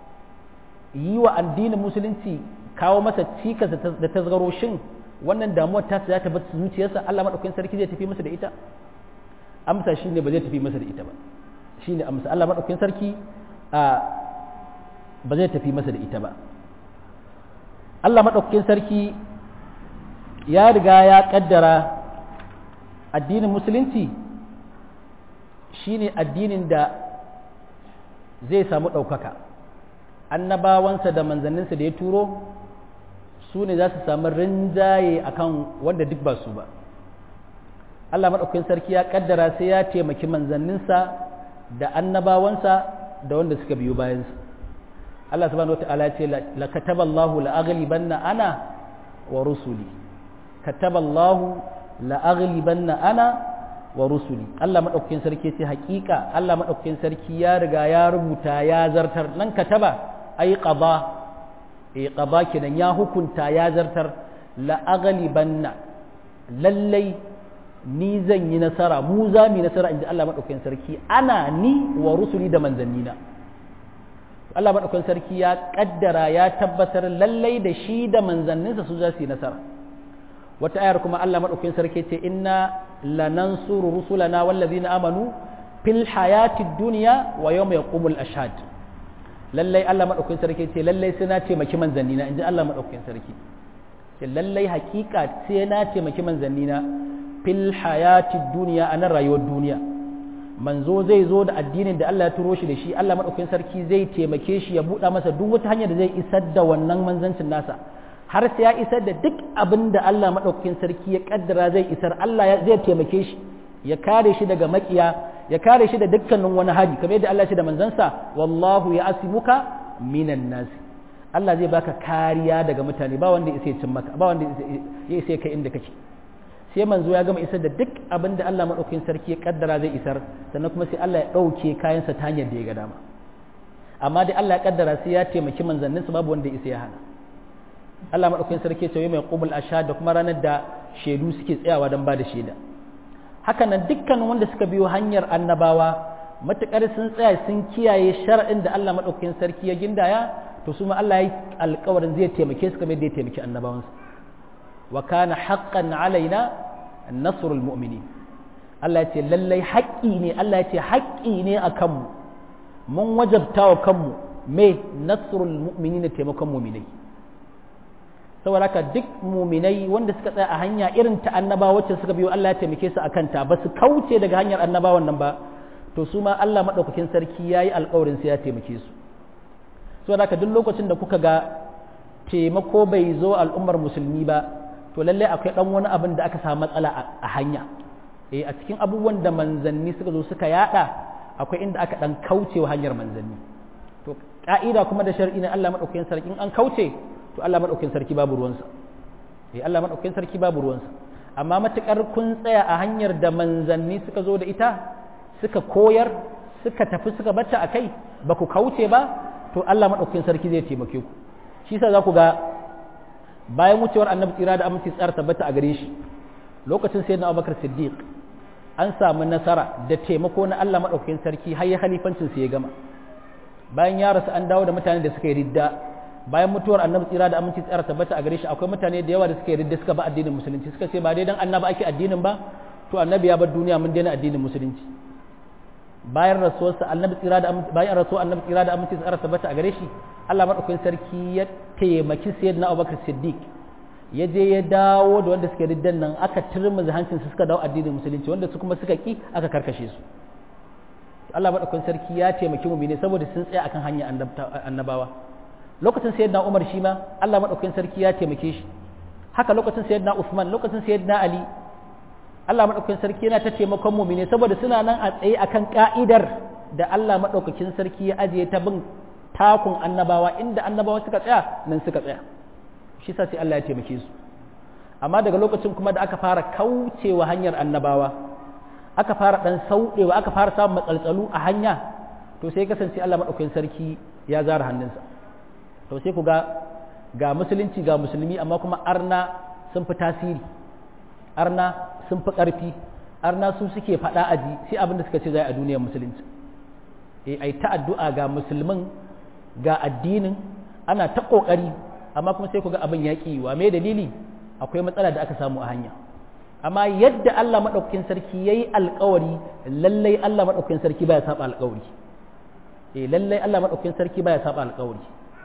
yi wa addinin musulunci kawo masa cikas da tasgaro shin wannan damuwar ta za ta bar zuciyarsa Allah madaukakin sarki zai tafi masa da ita amsa shine ba zai tafi masa da ita ba shine amsa Allah madaukakin sarki a ba zai tafi masa da ita ba Allah madaukakin sarki ya riga ya kaddara addinin musulunci shine addinin da zai samu ɗaukaka annabawansa da manzanninsa da ya turo su ne za su samu rinjaye akan wanda duk ba su ba Allah maɗaukakin sarki ya ƙaddara sai ya taimaki manzanninsa da annabawansa da wanda suka biyo bayansu Allah subhanahu wa ta'ala ya ce la kataballahu la aghlibanna ana wa rusuli kataballahu la aghlibanna ana wa rusuli Allah maɗaukakin sarki ce haƙiƙa Allah maɗaukakin sarki ya riga ya rubuta ya zartar nan kataba ai qada eh qada kenan ya hukunta ya zartar la aghlibanna lallai ni zan yi nasara mu za mu yi nasara inji Allah maɗaukakin sarki ana ni wa rusuli da manzannina Allah maɗaukakin sarki ya kaddara ya tabbatar lallai da shi da manzanninsa su za su yi nasara wata ayar kuma Allah maɗaukakin sarki ce inna lanansuru rusulana wallazina amanu fil hayati dunya wa yawma yaqumul ashhad lallai Allah maɗaukakin sarki ce lallai sai na taimaki manzannina inji Allah maɗaukakin sarki ce lallai hakika sai na taimaki manzannina fil hayati dunya a nan rayuwar duniya manzo zai zo da addinin da Allah ya turo shi da shi Allah maɗaukakin sarki zai taimake shi ya buɗa masa duk wata hanyar da zai isar da wannan manzancin nasa har sai ya isar da duk abin da Allah maɗaukakin sarki ya ƙaddara zai isar Allah zai taimake shi ya kare shi daga makiya ya kare shi da dukkanin wani hari kamar yadda Allah ya ce da manzansa wallahu ya asimuka minan nas Allah zai baka kariya daga mutane ba wanda ya cin maka ba wanda ya isa kai inda kake sai manzo ya gama isar da duk abin da Allah maɗaukakin sarki ya ƙaddara zai isar sannan kuma sai Allah ya ɗauke kayansa ta hanyar da ya ga dama amma dai Allah ya ƙaddara sai ya taimaki manzanninsa babu wanda ya isa ya hana Allah maɗaukakin sarki ce mai ƙubul asha da kuma ranar da shaidu suke tsayawa don ba da shaida hakanan dukkan wanda suka biyo hanyar annabawa matuƙar sun tsaya sun kiyaye shar'in da Allah maɗaukakin sarki ya gindaya to su ma Allah ya yi alƙawarin zai taimake su kamar yadda ya taimaki annabawansa wa kana haqqan alaina nasrul mu'minin Allah ya ce lallai haƙƙi ne Allah ya ce haƙƙi ne a kanmu mun wajabta wa kanmu me nasrul mu'minin taimakon mu'minai saboda haka duk muminai wanda suka tsaya a hanya irin ta annaba wacce suka biyo Allah ya taimake su akan ta ba su kauce daga hanyar annabawan nan ba to su ma Allah madaukakin sarki yayi alƙawarin sai ya taimake su saboda haka duk lokacin da kuka ga taimako bai zo al'ummar musulmi ba to lalle akwai dan wani abin da aka samu matsala a hanya eh a cikin abubuwan da manzanni suka zo suka yada akwai inda aka dan kauce wa hanyar manzanni to ka'ida kuma da shar'i na Allah madaukakin sarki in an kauce to Allah maɗaukin sarki babu ruwansa eh Allah maɗaukin sarki babu ruwansa amma matuƙar kun tsaya a hanyar da manzanni suka zo da ita suka koyar suka tafi suka bata a kai ba ku kauce ba to Allah maɗaukin sarki zai taimake ku shi sa za ku ga bayan wucewar annabi tsira da aminci tsara tabbata a gare shi lokacin sayyidina Abubakar Siddiq an samu nasara da taimako na Allah maɗaukin sarki har ya halifancin sa ya gama bayan ya rasu an dawo da mutanen da suka yi ridda bayan mutuwar annabi tsira da aminci tsara tabbata a gare shi akwai mutane da yawa da suka yarda suka ba addinin musulunci suka ce ba dai dan annabi ake addinin ba to annabi ya bar duniya mun daina addinin musulunci bayan rasuwarsa annabi tsira da bayan rasuwar annabi tsira da aminci tsara tabbata a gare shi Allah madaukakin sarki ya taimaki sayyidina Abubakar Siddiq ya je ya dawo da wanda suka riddan nan aka turmuzi hancin su suka dawo addinin musulunci wanda su kuma suka ki aka karkashe su Allah madaukakin sarki ya taimaki mu ne saboda sun tsaya akan hanyar annabawa lokacin sayyidina Umar shi ma Allah madaukakin sarki ya taimake shi haka lokacin sayyidina Usman lokacin sayyidina Ali Allah madaukakin sarki yana ta taimakon mu'mini saboda suna nan a tsaye akan ka'idar da Allah madaukakin sarki ya ajiye ta bin takun annabawa inda annabawa suka tsaya nan suka tsaya shi sa sai Allah ya taimake su amma daga lokacin kuma da aka fara kaucewa hanyar annabawa aka fara dan sauɗewa aka fara samun matsaltsalu a hanya to sai kasance Allah madaukakin sarki ya zara hannunsa to sai ku ga ga musulunci ga musulmi amma kuma arna sun fi tasiri arna sun fi ƙarfi arna su suke faɗa aji sai abin da suka ce zai a duniyar musulunci eh ai ta addu'a ga musulmin ga addinin ana ta kokari amma kuma sai ku ga abin yaƙi wa me dalili akwai matsala da aka samu a hanya amma yadda Allah madaukakin sarki yayi alƙawari lallai Allah madaukakin sarki baya saba alƙawari eh lallai Allah madaukakin sarki baya saba alƙawari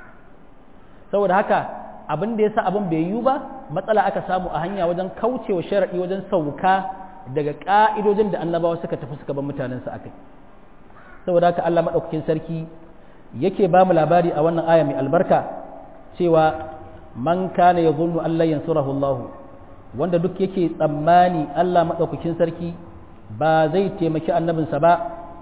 saboda haka abin da yasa abin bai yiwu ba matsala aka samu a hanya wajen kaucewa sharadi wajen sauka daga ka'idojin da annabawa suka tafi suka bar mutanen su akai saboda haka Allah madaukakin sarki yake ba mu labari a wannan aya mai albarka cewa man kana yadhunnu an la yansurahu Allah wanda duk yake tsammani Allah madaukakin sarki ba zai taimaki annabinsa ba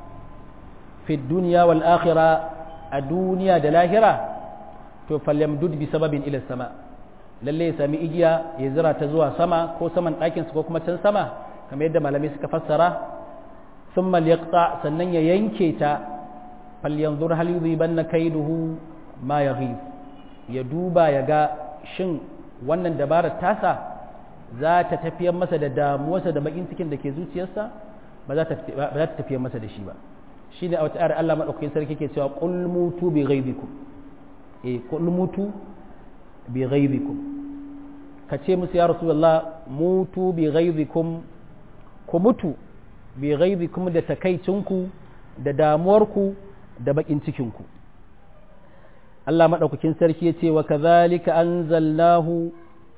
fi dunya wal akhirah a duniya da lahira to falyamdud bi sababin ila sama lalle ya sami igiya ya zira ta zuwa sama ko saman ɗakin ko kuma can sama kamar yadda malamai suka fassara thumma yaqta sannan ya yanke ta falyanzur hal yudhibanna kaiduhu ma yaghib ya duba ya ga shin wannan dabarar tasa za ta tafiyar masa da damuwarsa da bakin cikin da ke zuciyarsa ba za ta tafiyar masa da shi ba shi ne a wata ayar Allah maɗaukakin sarki ke cewa qul mutu bi ghaibikum eh qul mutu bi ghaibikum ka ce musu ya rasulullah mutu bi ghaibikum ku mutu bi ghaibikum da takaicinku da damuwarku da bakin cikinku Allah maɗaukakin sarki ya ce wa kazalika anzalnahu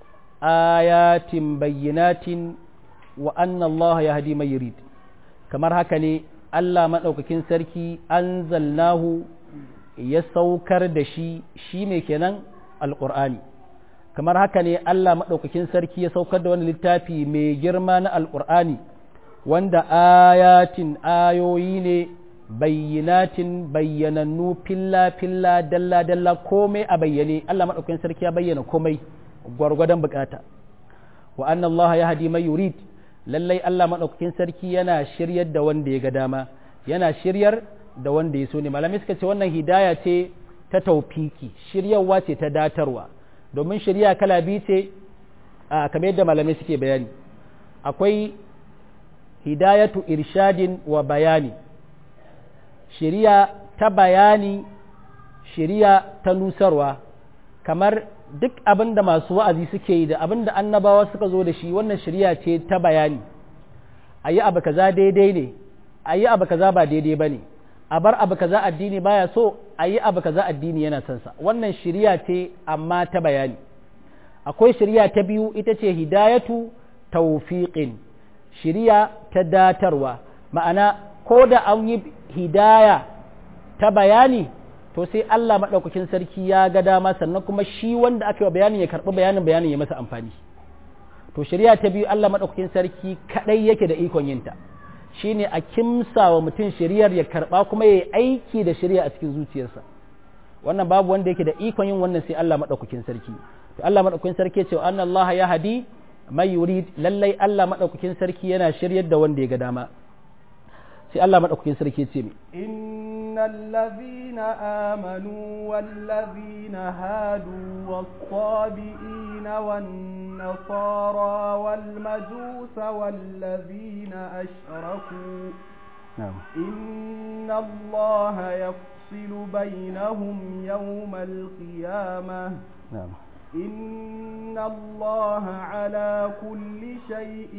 ayatin bayyinatin wa anna Allah ya hadi mai yurid kamar haka ne Allah maɗaukakin sarki anzalnahu ya saukar da shi shi ne kenan alƙur'ani kamar haka ne Allah maɗaukakin sarki ya saukar da wani littafi mai girma na alƙur'ani wanda ayatin ayoyi ne bayyinatin bayyanannu filla-filla dalla-dalla komai a bayyane Allah maɗaukakin sarki ya bayyana komai gwargwadon bukata wa anna Allah ya hadi mai yurid lallai Allah maɗaukakin sarki yana shiryar da wanda ya ga dama yana shiryar da wanda ya so ne malamai suka ce wannan hidaya ce ta taufiki shiryarwa ce ta datarwa domin shirya kala biyu ce a kamar yadda malamai suke bayani akwai hidayatu irshadin wa bayani shiriya ta bayani shiriya ta nusarwa kamar duk abin da masu wa'azi suke yi da abin da annabawa suka zo da shi wannan shiriya ce ta bayani a yi abu kaza daidai ne a yi abu kaza ba daidai ba ne a bar abu kaza addini baya so a yi abu kaza addini yana son sa wannan shiriya ce amma ta bayani akwai shiriya ta biyu ita ce hidayatu tawfiqin shiriya ta datarwa ma'ana ko da an yi hidaya ta bayani to sai Allah maɗaukakin sarki ya ga dama sannan kuma shi wanda aka yi wa bayanin ya karɓi bayanin bayanin ya masa amfani to shari'a ta biyu Allah maɗaukakin sarki kaɗai yake da ikon yinta shine a kimsa wa mutum shari'ar ya karɓa kuma ya yi aiki da shari'a a cikin zuciyarsa wannan babu wanda yake da ikon yin wannan sai Allah maɗaukakin sarki to Allah maɗaukakin sarki ya ce wa Allah ya hadi mai yurid lallai Allah maɗaukakin sarki yana shiryar da wanda ya ga dama sai Allah maɗaukakin sarki ce mi. Innal ladhina amanu wal ladhina hadu was-sabiina wan nasara wal majusa wal ladhina ashraku Inna Allah yafsilu bainahum yawmal qiyamah إن الله على كل شيء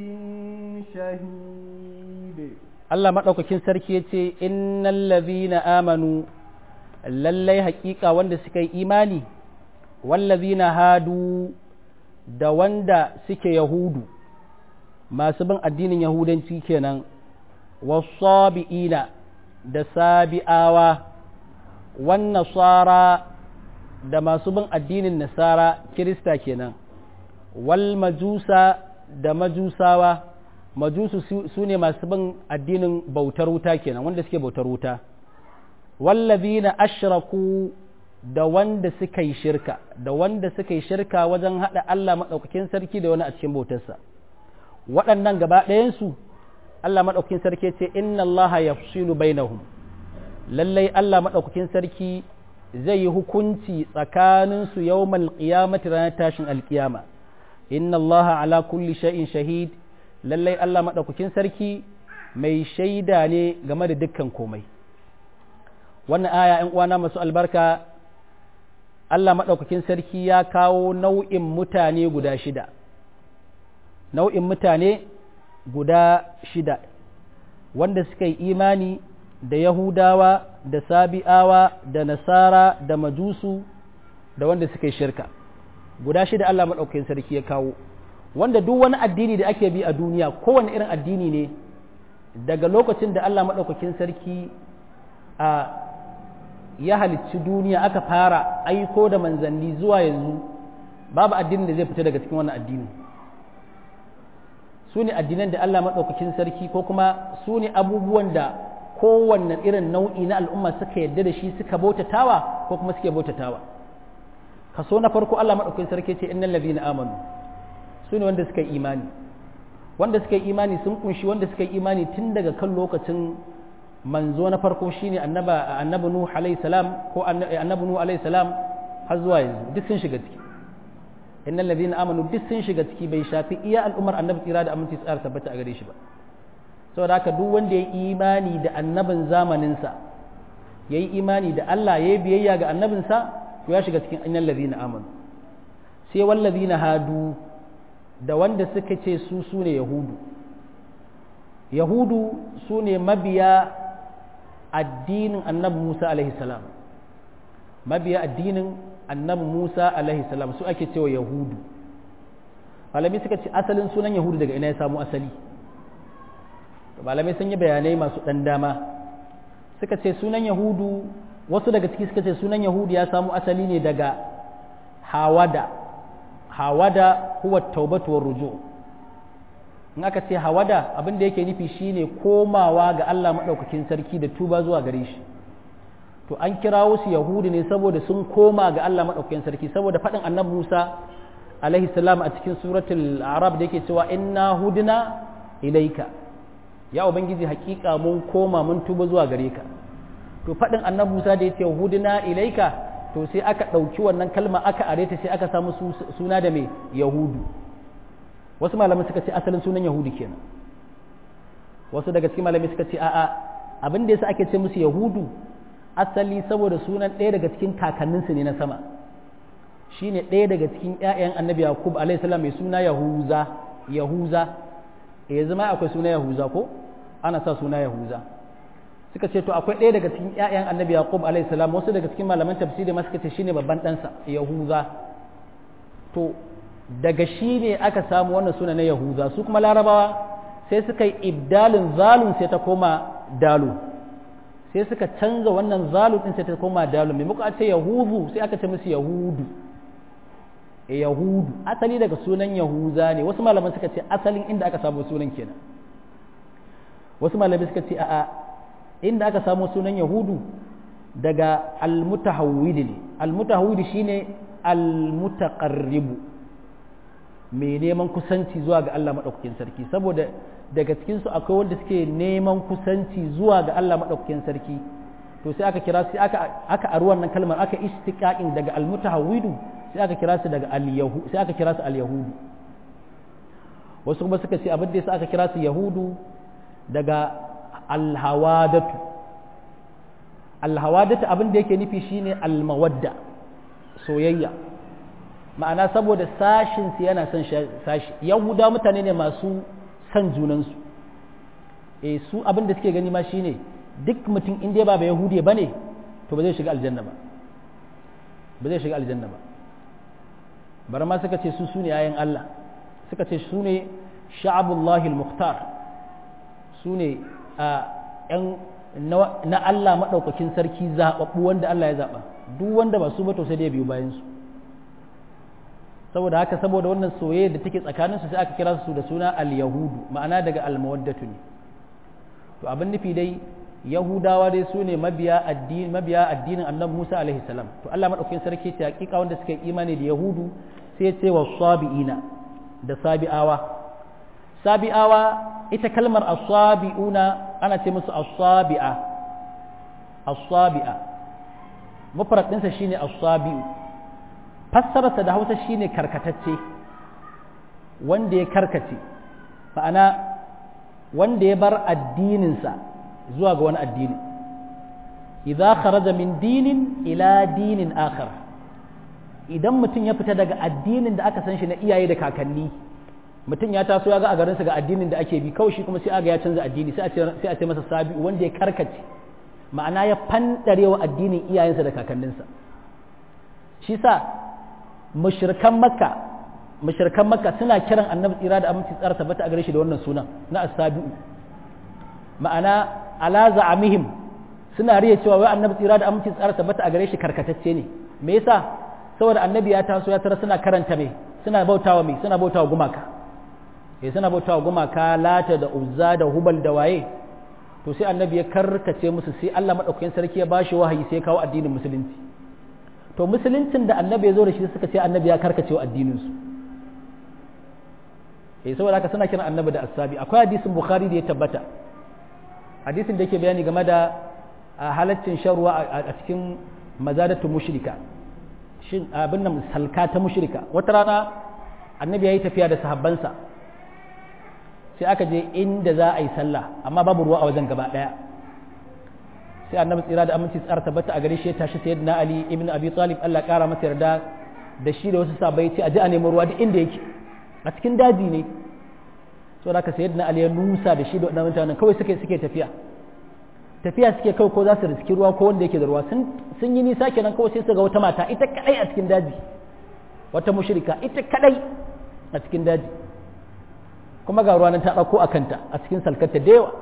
شهيد Allah maɗaukakin sarki ya ce, Innan lazina amanu, lallai haƙiƙa wanda suka yi imani, wallazina hadu da wanda suke Yahudu, masu bin addinin Yahudanci kenan, wasabi'ina da sabi'awa, wan nasara da masu bin addinin Nasara, Kirista kenan, wal majusa da majusawa. majusu su ne masu bin addinin bautar wuta kenan wanda suke bautar wuta wallazina ashraku da wanda suka yi shirka da wanda suka yi shirka wajen hada Allah madaukakin sarki da wani a cikin bautarsa waɗannan gaba ɗayansu Allah madaukakin sarki ce inna Allah yafsilu bainahum lallai Allah madaukakin sarki zai yi hukunci tsakaninsu yawmal qiyamati ranar tashin alkiyama inna Allah ala kulli shay'in shahid lallai Allah maɗaukakin sarki mai shaida ne game da dukkan komai wannan aya ‘yan uwana masu albarka Allah maɗaukakin sarki ya kawo nau'in mutane guda shida nau'in mutane guda shida wanda suka yi imani da Yahudawa da Sabi'awa da Nasara da Majusu da wanda suka yi shirka guda shida Allah maɗaukakin sarki ya kawo wanda duk wani addini da ake bi a duniya kowane irin addini ne daga lokacin da Allah maɗaukakin sarki a ya halicci duniya aka fara aiko da manzanni zuwa yanzu babu addinin da zai fita daga cikin wannan addini su ne addinan da Allah maɗaukakin sarki ko kuma su ne abubuwan da kowanne irin nau'i na al'umma suka yadda da shi suka bautatawa ko kuma suke bautatawa kaso na farko Allah maɗaukakin sarki ce innal ladina amanu su ne wanda suka yi imani wanda suka yi imani sun kunshi wanda suka yi imani tun daga kan lokacin manzo na farko shine annaba annabi nuh alayhi salam ko annabi nuh alayhi salam har zuwa yanzu duk sun shiga ciki innal ladina amanu duk sun shiga ciki bai shafi iya al'ummar annabi tsira da aminci tsara tabbata a gare shi ba saboda haka duk wanda ya yi imani da annabin zamanin sa yayi imani da Allah yayi biyayya ga annabin sa to ya shiga cikin innal ladina amanu sai wal ladina hadu da wanda suka ce su su ne yahudu yahudu su ne mabiya addinin annabi musa salam mabiya addinin annabi musa salam su ake cewa yahudu malami suka ce asalin sunan yahudu daga ina ya samu asali malamai sun yi bayanai masu ɗan dama suka ce sunan yahudu wasu daga ciki suka ce sunan yahudu ya samu asali ne daga hawada hawada huwa taubatu war ruju in aka ce hawada abin da yake nufi shine komawa ga Allah madaukakin sarki da tuba zuwa gare shi to an kirawo su yahudi ne saboda sun koma ga Allah madaukakin sarki saboda faɗin annabi Musa alaihi salam a cikin suratul arab da yake cewa inna hudna ilaika ya ubangiji hakika mun koma mun tuba zuwa gare ka to faɗin annabi Musa da yace hudna ilaika to sai aka ɗauki wannan kalma aka areta sai aka samu suna da mai yahudu wasu malamai suka ce asalin sunan yahudu kenan wasu daga cikin malamai suka ce a'a abin da yasa ake ce musu yahudu asali saboda sunan ɗaya daga cikin kakanninsu ne na sama shine ɗaya daga cikin ƴaƴan annabi yakub alayhi salam mai suna yahuza yahuza eh zama akwai suna yahuza ko ana sa suna yahuza suka ce to akwai ɗaya daga cikin ƴaƴan annabi yaqub alayhi salam wasu daga cikin malaman tafsiri ma suka ce shine babban ɗansa yahuza to daga shi ne aka samu wannan suna na yahuza su kuma larabawa sai suka yi ibdalin zalun sai ta koma dalu sai suka canza wannan zalun din sai ta koma dalu mai muka ce yahudu sai aka ce musu yahudu e yahudu asali daga sunan yahuza ne wasu malaman suka ce asalin inda aka samu sunan kenan wasu malamai suka ce a'a inda aka samu sunan yahudu daga almutahawwid ne almutahawwid shine almutaqarribu mai neman kusanci zuwa ga Allah madaukakin sarki saboda daga cikin su akwai wanda suke neman kusanci zuwa ga Allah madaukakin sarki to sai aka kira sai aka aka aru wannan kalmar aka istiqaqin daga almutahawwidu sai aka kira su daga al-yahu sai aka kira su al-yahudu wasu kuma suka ce abin da yasa aka kira su yahudu daga alhawadatu alhawadatu abin da yake nufi shine almawadda soyayya ma'ana saboda sashin su yana son sashi yahuda mutane ne masu son junansu e su abin da suke gani ma shine duk mutum inda ba ba yahudi ba ne to ba zai shiga aljanna ba ba zai shiga aljanna ba bari ma suka ce su su ne ayan Allah suka ce su ne sha'abullahi al-mukhtar su ne a ‘yan na Allah maɗaukakin sarki zaɓaɓɓu wanda Allah ya zaɓa duk wanda ba su ba to sai dai biyu bayansu saboda haka saboda wannan soyayya da take tsakaninsu sai aka kira su da suna al-yahudu ma'ana daga al-mawaddatu ne to abin nufi dai yahudawa dai su ne mabiya addini mabiya addinin annabi Musa alaihi salam to Allah maɗaukakin sarki ce hakika wanda suka yi imani da yahudu sai ya ce wa sabiina da sabi'awa sabi'awa ita kalmar asabi'una ana ce musu asabi'a asabi'a mufrad ɗinsa shine asabi'u fassararsa da hausa shine karkatacce wanda ya karkace ma'ana wanda ya bar addininsa zuwa ga wani addini idza kharaja min dinin ila dinin akhar idan mutum ya fita daga addinin da aka san shi na iyaye da kakanni mutum ya taso ya ga a garinsa ga addinin da ake bi kawai shi kuma sai aga ya canza addini sai a ce masa sabi wanda ya karkace ma'ana ya fandarewa addinin iyayensa da kakanninsa shi sa mushrikan makka mushrikan makka suna kiran annabi tsira da aminci tsara tabbata a gare shi da wannan sunan na asabi'u ma'ana ala za'amihim suna riya cewa wai annabi tsira da aminci tsara tabbata a gare shi karkatacce ne me yasa saboda annabi ya taso ya tara suna karanta me suna bautawa me suna bautawa gumaka eh suna bautawa gumaka lata da uzza da hubal da waye to sai annabi ya karkace musu sai Allah madaukakin sarki ya bashi wahayi sai ya kawo addinin musulunci to musuluncin da annabi ya zo da shi suka ce annabi ya karkace wa addinin su eh saboda haka suna kiran annabi da asabi akwai hadisin bukhari da ya tabbata hadisin da yake bayani game da halaccin sharuwa a cikin mazadatu mushrika shin abin nan salka ta mushrika wata rana annabi yayi tafiya da sahabbansa sai aka je inda za a yi sallah amma babu ruwa a wajen gaba daya sai annabi tsira da aminci tsara tabbata a gare shi ya tashi sayyidina ali ibn abi talib Allah ya kara masa yarda da shi da wasu sahabbai ce a je a nemi ruwa duk inda yake a cikin daji ne saboda haka sayyidina ali ya nusa da shi da wannan mutanen kawai suke suke tafiya tafiya suke kawai ko za su riski ruwa ko wanda yake da ruwa sun yi nisa kenan kawai sai su ga wata mata ita kadai a cikin daji wata mushrika ita kadai a cikin daji kuma ga ruwa nan ta dauko a kanta a cikin salkarta da yawa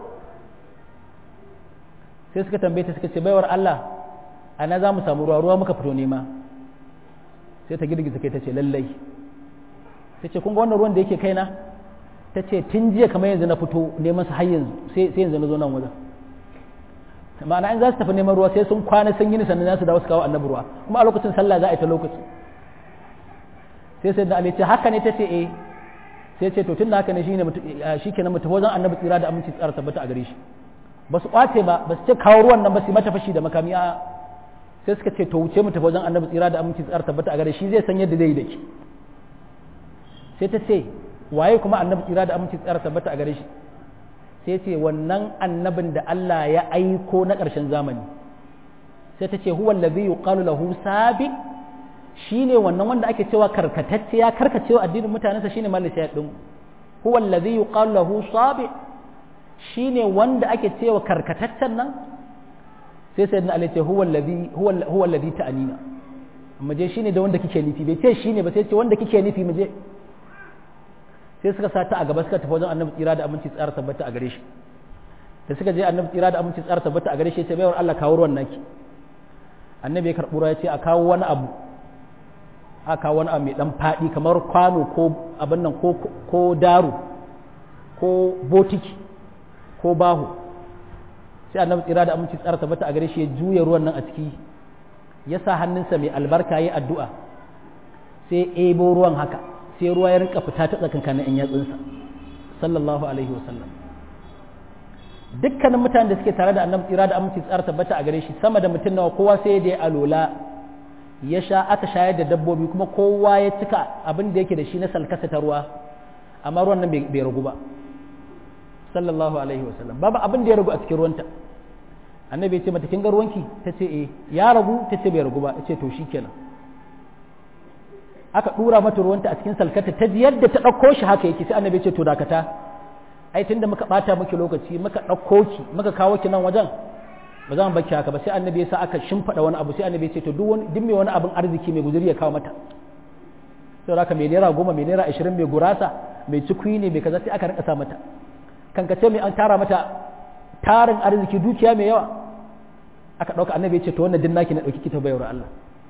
sai suka tambaye ta suka ce baiwar Allah ana za mu samu ruwa ruwa muka fito nema sai ta girgiza kai ta ce lallai ta ce kun ga wannan ruwan da yake kaina ta ce tun jiya kamar yanzu na fito neman su har yanzu sai yanzu na zo nan wajen ma'ana in za su tafi neman ruwa sai sun kwana sun yi sannan za su dawo su kawo annabi ruwa kuma a lokacin sallah za a yi ta lokaci sai sai da ali ce haka ne ta ce eh sai ce to tunda haka ne shine shi kenan mutum wajen annabi tsira da aminci tsara tabbata a gare shi ba su kwace ba ba su ce kawo ruwan nan ba su mata fashi da makami a sai suka ce to wuce mu tafi wajen annabi tsira da aminci tsara tabbata a gare shi zai san yadda zai yi da ki sai ta ce waye kuma annabi tsira da aminci tsara tabbata a gare shi sai ce wannan annabin da Allah ya aiko na ƙarshen zamani sai ta ce huwa allazi yuqalu lahu sabi shine wannan wanda ake cewa karkatacce ya karkacewa addinin mutanensa shine malik ya din huwa allazi yuqalu lahu sabi shine wanda ake cewa karkataccen nan sai sai na ce huwa allazi huwa huwa allazi ta'anina amma je shine da wanda kike nufi bai ce shine ba sai ce wanda kike nufi mu je sai suka sata a gaba suka tafi wajen annabi tsira da aminci tsara tabbata a gare shi da suka je annabi tsira da aminci tsara tabbata a gare shi sai baiwar Allah kawo ruwan naki annabi ya karɓura ya ce a kawo wani abu a kawo wani abu mai dan faɗi kamar kwano ko abin nan ko ko daru ko botiki ko bahu sai annabi tsira da aminci tsara tabbata a gare shi ya juya ruwan nan a ciki ya sa hannunsa mai albarka ya addu'a sai ebo ruwan haka sai ruwa ya rinka fita ta tsakankanin in yatsunsa sallallahu alaihi wasallam dukkanin mutanen da suke tare da annabi tsira da aminci tsara tabbata a gare shi sama da mutum nawa kowa sai da ya alola ya sha aka shayar da dabbobi kuma kowa ya cika abin da yake da shi na salkasa ta ruwa amma ruwan nan bai ragu ba sallallahu alaihi wasallam babu abin da ya ragu a cikin ruwanta annabi ya ce mata kin ga ruwanki ta ce eh ya ragu ta ce bai ragu ba ya ce to shikenan aka dura mata ruwanta a cikin salkata ta ji yadda ta ɗauko shi haka yake sai annabi ya ce to dakata ai tunda muka bata miki lokaci muka ɗauko ki muka kawo ki nan wajen ba za mu baki haka ba sai annabi ya sa aka shimfiɗa wani abu sai annabi ya ce to duk wani duk mai wani abin arziki mai guzuri ya kawo mata sai haka mai naira goma mai naira ashirin mai gurasa mai cikui ne mai kaza sai aka rinka sa mata kan ka ce mai an tara mata tarin arziki dukiya mai yawa aka ɗauka annabi ya ce to wannan din naki na ɗauki kita bayar Allah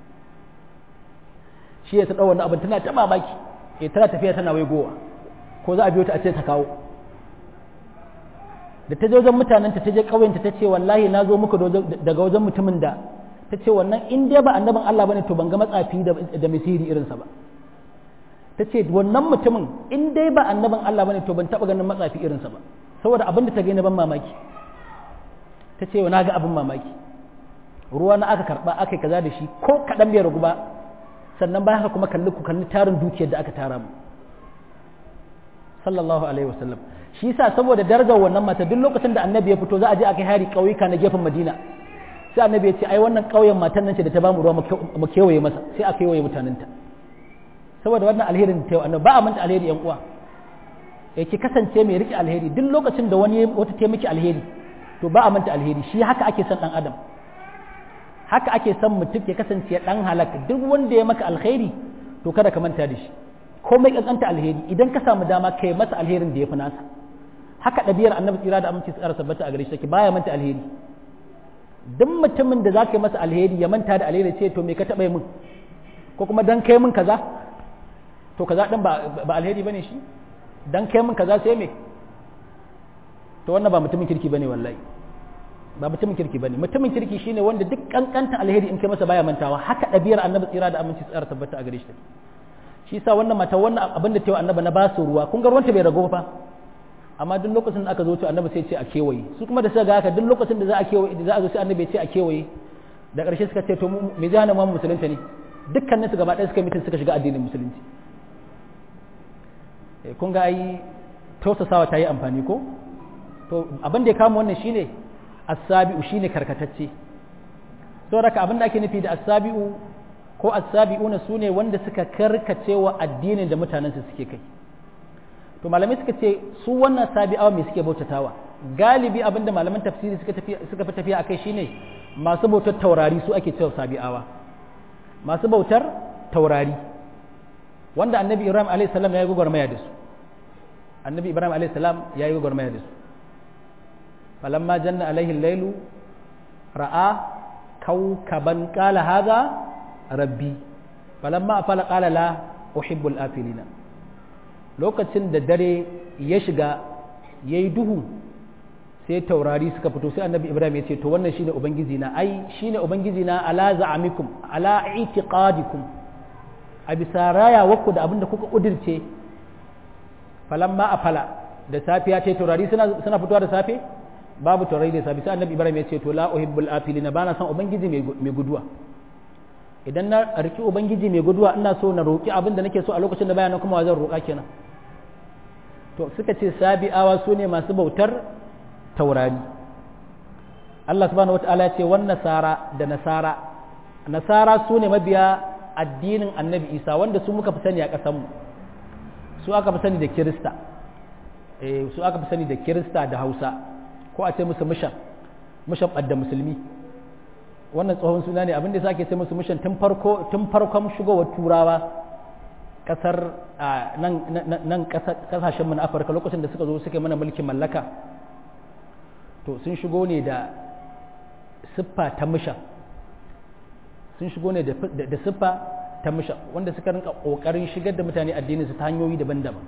shi ya ta ɗau wannan abin tana ta mamaki eh tana tafiya tana waigowa ko za a biyo ta a ce ta kawo da ta je wajen mutanen ta je ƙauyenta ta ce wallahi na zo muku daga wajen mutumin da ta ce wannan in dai ba annabin Allah bane to ban ga matsafi da misiri irinsa ba ta ce wannan mutumin in dai ba annabin Allah bane to ban taɓa ganin matsafi irinsa ba saboda abin da ta gani ban mamaki ta ce na ga abin mamaki ruwa na aka karɓa aka yi kaza da shi ko kaɗan bai ragu ba sannan bayan haka kuma kalli ku kalli tarin dukiyar da aka tara mu sallallahu alaihi wasallam shi yasa saboda darajar wannan mata duk lokacin da annabi ya fito za a je a kai hari ƙauyuka na gefen madina sai annabi ya ce ai wannan ƙauyen matan nan ce da ta bamu ruwa mu kewaye masa sai a kewaye mutanenta saboda wannan alherin ta yau annabi ba a manta alheri yan uwa ya ki kasance mai rike alheri duk lokacin da wani wata ta miki alheri to ba a manta alheri shi haka ake son dan adam haka ake son mutum ya kasance dan halak duk wanda ya maka alheri to kada ka manta da shi komai kankanta alheri idan ka samu dama kai masa alherin da ya fi nasa haka ɗabi'ar annabi tsira da aminci tsara sabbata a gare shi take baya manta alheri duk mutumin da za ka yi masa alheri ya manta da alheri ce to me ka taɓa min ko kuma dan kai min kaza to kaza ɗin ba alheri bane shi dan kai min kaza sai me to wannan ba mutumin kirki bane wallahi ba mutumin kirki bane mutumin kirki shine wanda duk kankanta alheri in kai masa baya mantawa haka ɗabi'ar annabi tsira da aminci tsara tabbata a gare shi take shi yasa wannan mata wannan abin da ta yi annabi na ba su ruwa kun ga ruwanta bai rago fa amma duk lokacin da aka zo to annabi sai ce a kewaye su kuma da suka ga haka duk lokacin da za a kewaye da za a zo sai annabi ya ce a kewaye da ƙarshe suka ce to me zai hana mu musulunta ne dukkanin su gaba ɗaya suka mitin suka shiga addinin musulunci kun ga ai tausasawa ta yi amfani ko to abin da ya kama wannan shine as-sabi'u shine karkatacce saboda haka abin da ake nufi da as-sabi'u ko as-sabi'una sune wanda suka karkace wa addinin da mutanen su suke kai to malamai suka ce su wannan sabi'awa me suke bautatawa galibi abinda malaman tafsiri suka tafi suka fi tafiya akai shine masu bautar taurari su ake cewa sabi'awa masu bautar taurari wanda annabi ibrahim alayhi salam ya yi gwagwarmaya da su annabi ibrahim alayhi salam ya yi gwagwarmaya da su falamma janna alaihi lailu ra'a kaukaban qala hadha rabbi falamma afala qala la uhibbul afilina lokacin da dare ya shiga yayi duhu sai taurari suka fito sai annabi ibrahim ya ce to wannan shine ubangiji na ai shine ubangiji na ala za'amikum ala i'tiqadikum a bisa rayawarku da abinda kuka kudirce falamma afala da safiya ce taurari suna suna fitowa da safe babu taurari da safe sai annabi ibrahim ya ce to la uhibbul afilina bana son ubangiji mai guduwa idan na riki ubangiji mai guduwa ina so na roƙi abin da nake so a lokacin da bayanan kuma zan roƙa kenan to suka ce sabi'awa su ne masu bautar taurari Allah subhanahu wata'ala ya ce wan nasara da nasara nasara su ne mabiya addinin annabi isa wanda su muka fi sani a ƙasanmu su aka fi sani da kirista eh su aka fi sani da kirista da hausa ko a ce musu mishan mishan ɓadda musulmi wannan tsohon suna ne abinda sake ce musu mishan tun farko tun farkon shigowar turawa kasar nan kasashen mu na afirka lokacin da suka zo suka mana mulkin mallaka to sun shigo ne da siffa ta mishan sun shigo ne da siffa ta mishan wanda suka rinka kokarin shigar da mutane addinin su ta hanyoyi daban-daban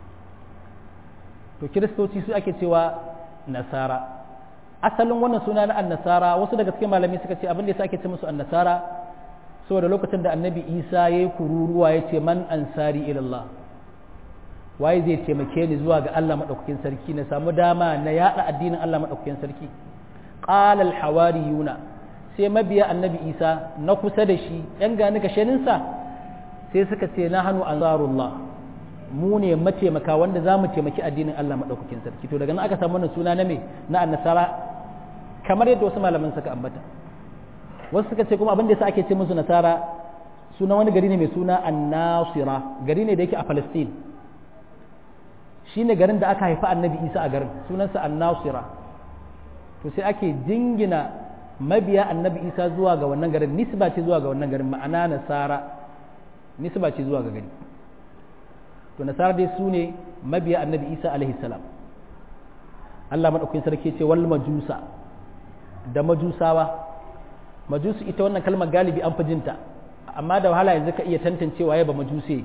to kiristoci su ake cewa nasara asalin wannan suna na annasara wasu daga cikin malami suka ce abin da yasa ake ce musu annasara saboda lokacin da annabi isa ya yi kururuwa ya ce man ansari ilallah waye zai taimake ni zuwa ga allah maɗaukakin sarki na samu dama na yaɗa addinin allah maɗaukakin sarki qala al hawariyuna sai mabiya annabi isa na kusa da shi yan gani gashaninsa sai suka ce na hannu ansarullah mu ne mataimaka wanda za mu taimaki addinin Allah maɗaukakin sarki to daga nan aka samu wannan suna na me na annasara kamar yadda wasu malaman suka ambata wasu suka ce kuma abin da yasa ake ce musu nasara suna wani gari ne mai suna annasira gari ne da yake a palestine shine garin da aka haifa annabi isa a garin sunansa annasira to sai ake jingina mabiya annabi isa zuwa ga wannan garin nisba ce zuwa ga wannan garin ma'ana nasara nisba ce zuwa ga gari to nasara dai su ne mabiya annabi isa alaihi salam allah maɗaukakin sarki ce wal majusa da majusawa majusu ita wannan kalmar galibi an fi jinta amma da wahala yanzu ka iya tantancewa ya ba majuse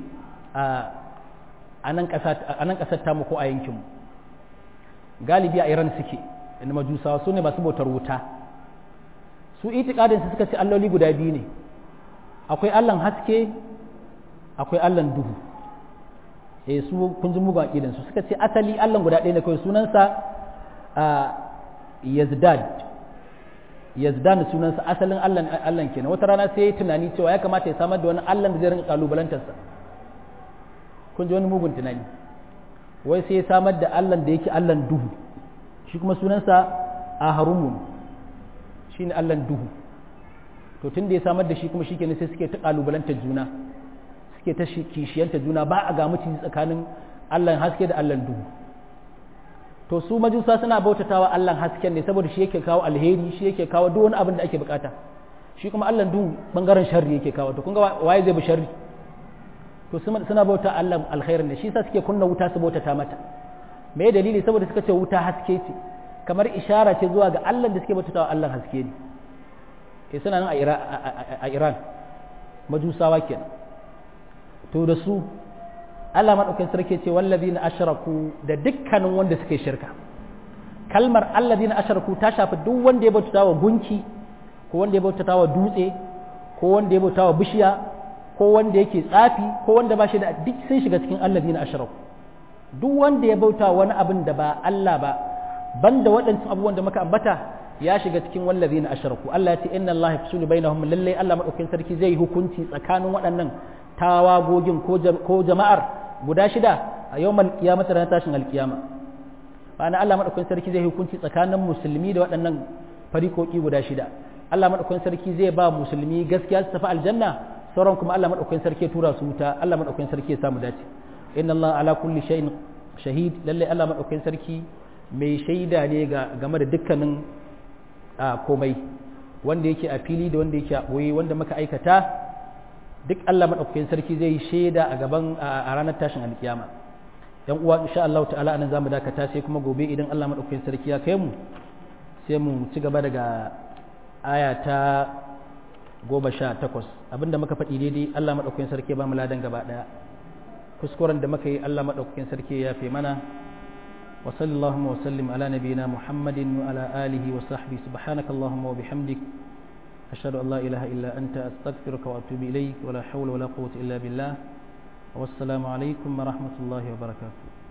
a nan ƙasar tamu ko a yankinmu galibi a iran suke inda majusawa su ne masu bautar wuta su itikadinsu suka ce alloli guda biyu ne akwai allan haske akwai allan duhu eh su kun ji mugun aqidan su suka ce asali Allah guda ɗaya ne kawai sunansa Yazdad Yazdan sunansa asalin Allah Allah kenan wata rana sai ya tunani cewa ya kamata ya samar da wani Allah da zai rinka kalubalantar sa kun ji wani mugun tunani wai sai ya samar da Allah da yake Allah duhu shi kuma sunansa aharumun shine Allah duhu to tun da ya samar da shi kuma shi sai suke ta kalubalanta juna suke ta kishiyanta juna ba a ga mutum tsakanin Allah haske da Allah duhu to su majusa suna bautatawa Allah hasken ne saboda shi yake kawo alheri shi yake kawo duk wani abin da ake bukata shi kuma Allah duhu bangaren sharri yake kawo to kun ga waye zai bi sharri to suna bauta Allah alkhairin ne shi yasa suke kunna wuta su bautata mata me dalili saboda suka ce wuta haske ce kamar ishara ce zuwa ga Allah da suke bautatawa Allah haske ne ke suna nan a Iran majusawa kenan to da su Allah maɗaukin sarki ce wallazi na asharaku da dukkanin wanda suke shirka kalmar allazi na asharaku ta shafi duk wanda ya bautata wa gunki ko wanda ya bautata wa dutse ko wanda ya bautata wa bishiya ko wanda yake tsafi ko wanda ba shi da duk sun shiga cikin allazi na asharaku duk wanda ya bauta wani abin da ba Allah ba banda waɗancan abubuwan da muka ambata ya shiga cikin wallazi na asharaku Allah ya ce inna Allah yafsulu bainahum lalle Allah maɗaukin sarki zai yi hukunci tsakanin waɗannan tawagogin ko jama'ar guda shida a yau malkiyamata ranar tashin alkiyama ma'ana Allah maɗaukakin sarki zai hukunci tsakanin musulmi da waɗannan farikoki guda shida Allah maɗaukakin sarki zai ba musulmi gaskiya su tafi aljanna sauran kuma Allah maɗaukakin sarki ya tura su wuta Allah maɗaukakin sarki ya samu dace inna Allah ala kulli shay'in shahid lalle Allah maɗaukakin sarki mai shaida ne ga game da dukkanin komai wanda yake a fili da wanda yake a ɓoye wanda muka aikata duk Allah maɗaukakin sarki zai yi shaida a gaban a ranar tashin alkiyama yan uwa insha Allah ta'ala anan zamu dakata sai kuma gobe idan Allah maɗaukakin sarki ya kai mu sai mu ci gaba daga aya ta goma sha takwas abinda muka faɗi daidai Allah maɗaukakin sarki ya ba mu ladan gaba ɗaya kuskuren da muka yi Allah maɗaukakin sarki ya fi mana wa sallallahu wa sallim ala nabiyina muhammadin wa ala alihi wa sahbihi subhanakallahumma wa bihamdik أشهد أن لا إله إلا أنت أستغفرك وأتوب إليك ولا حول ولا قوة إلا بالله والسلام عليكم ورحمة الله وبركاته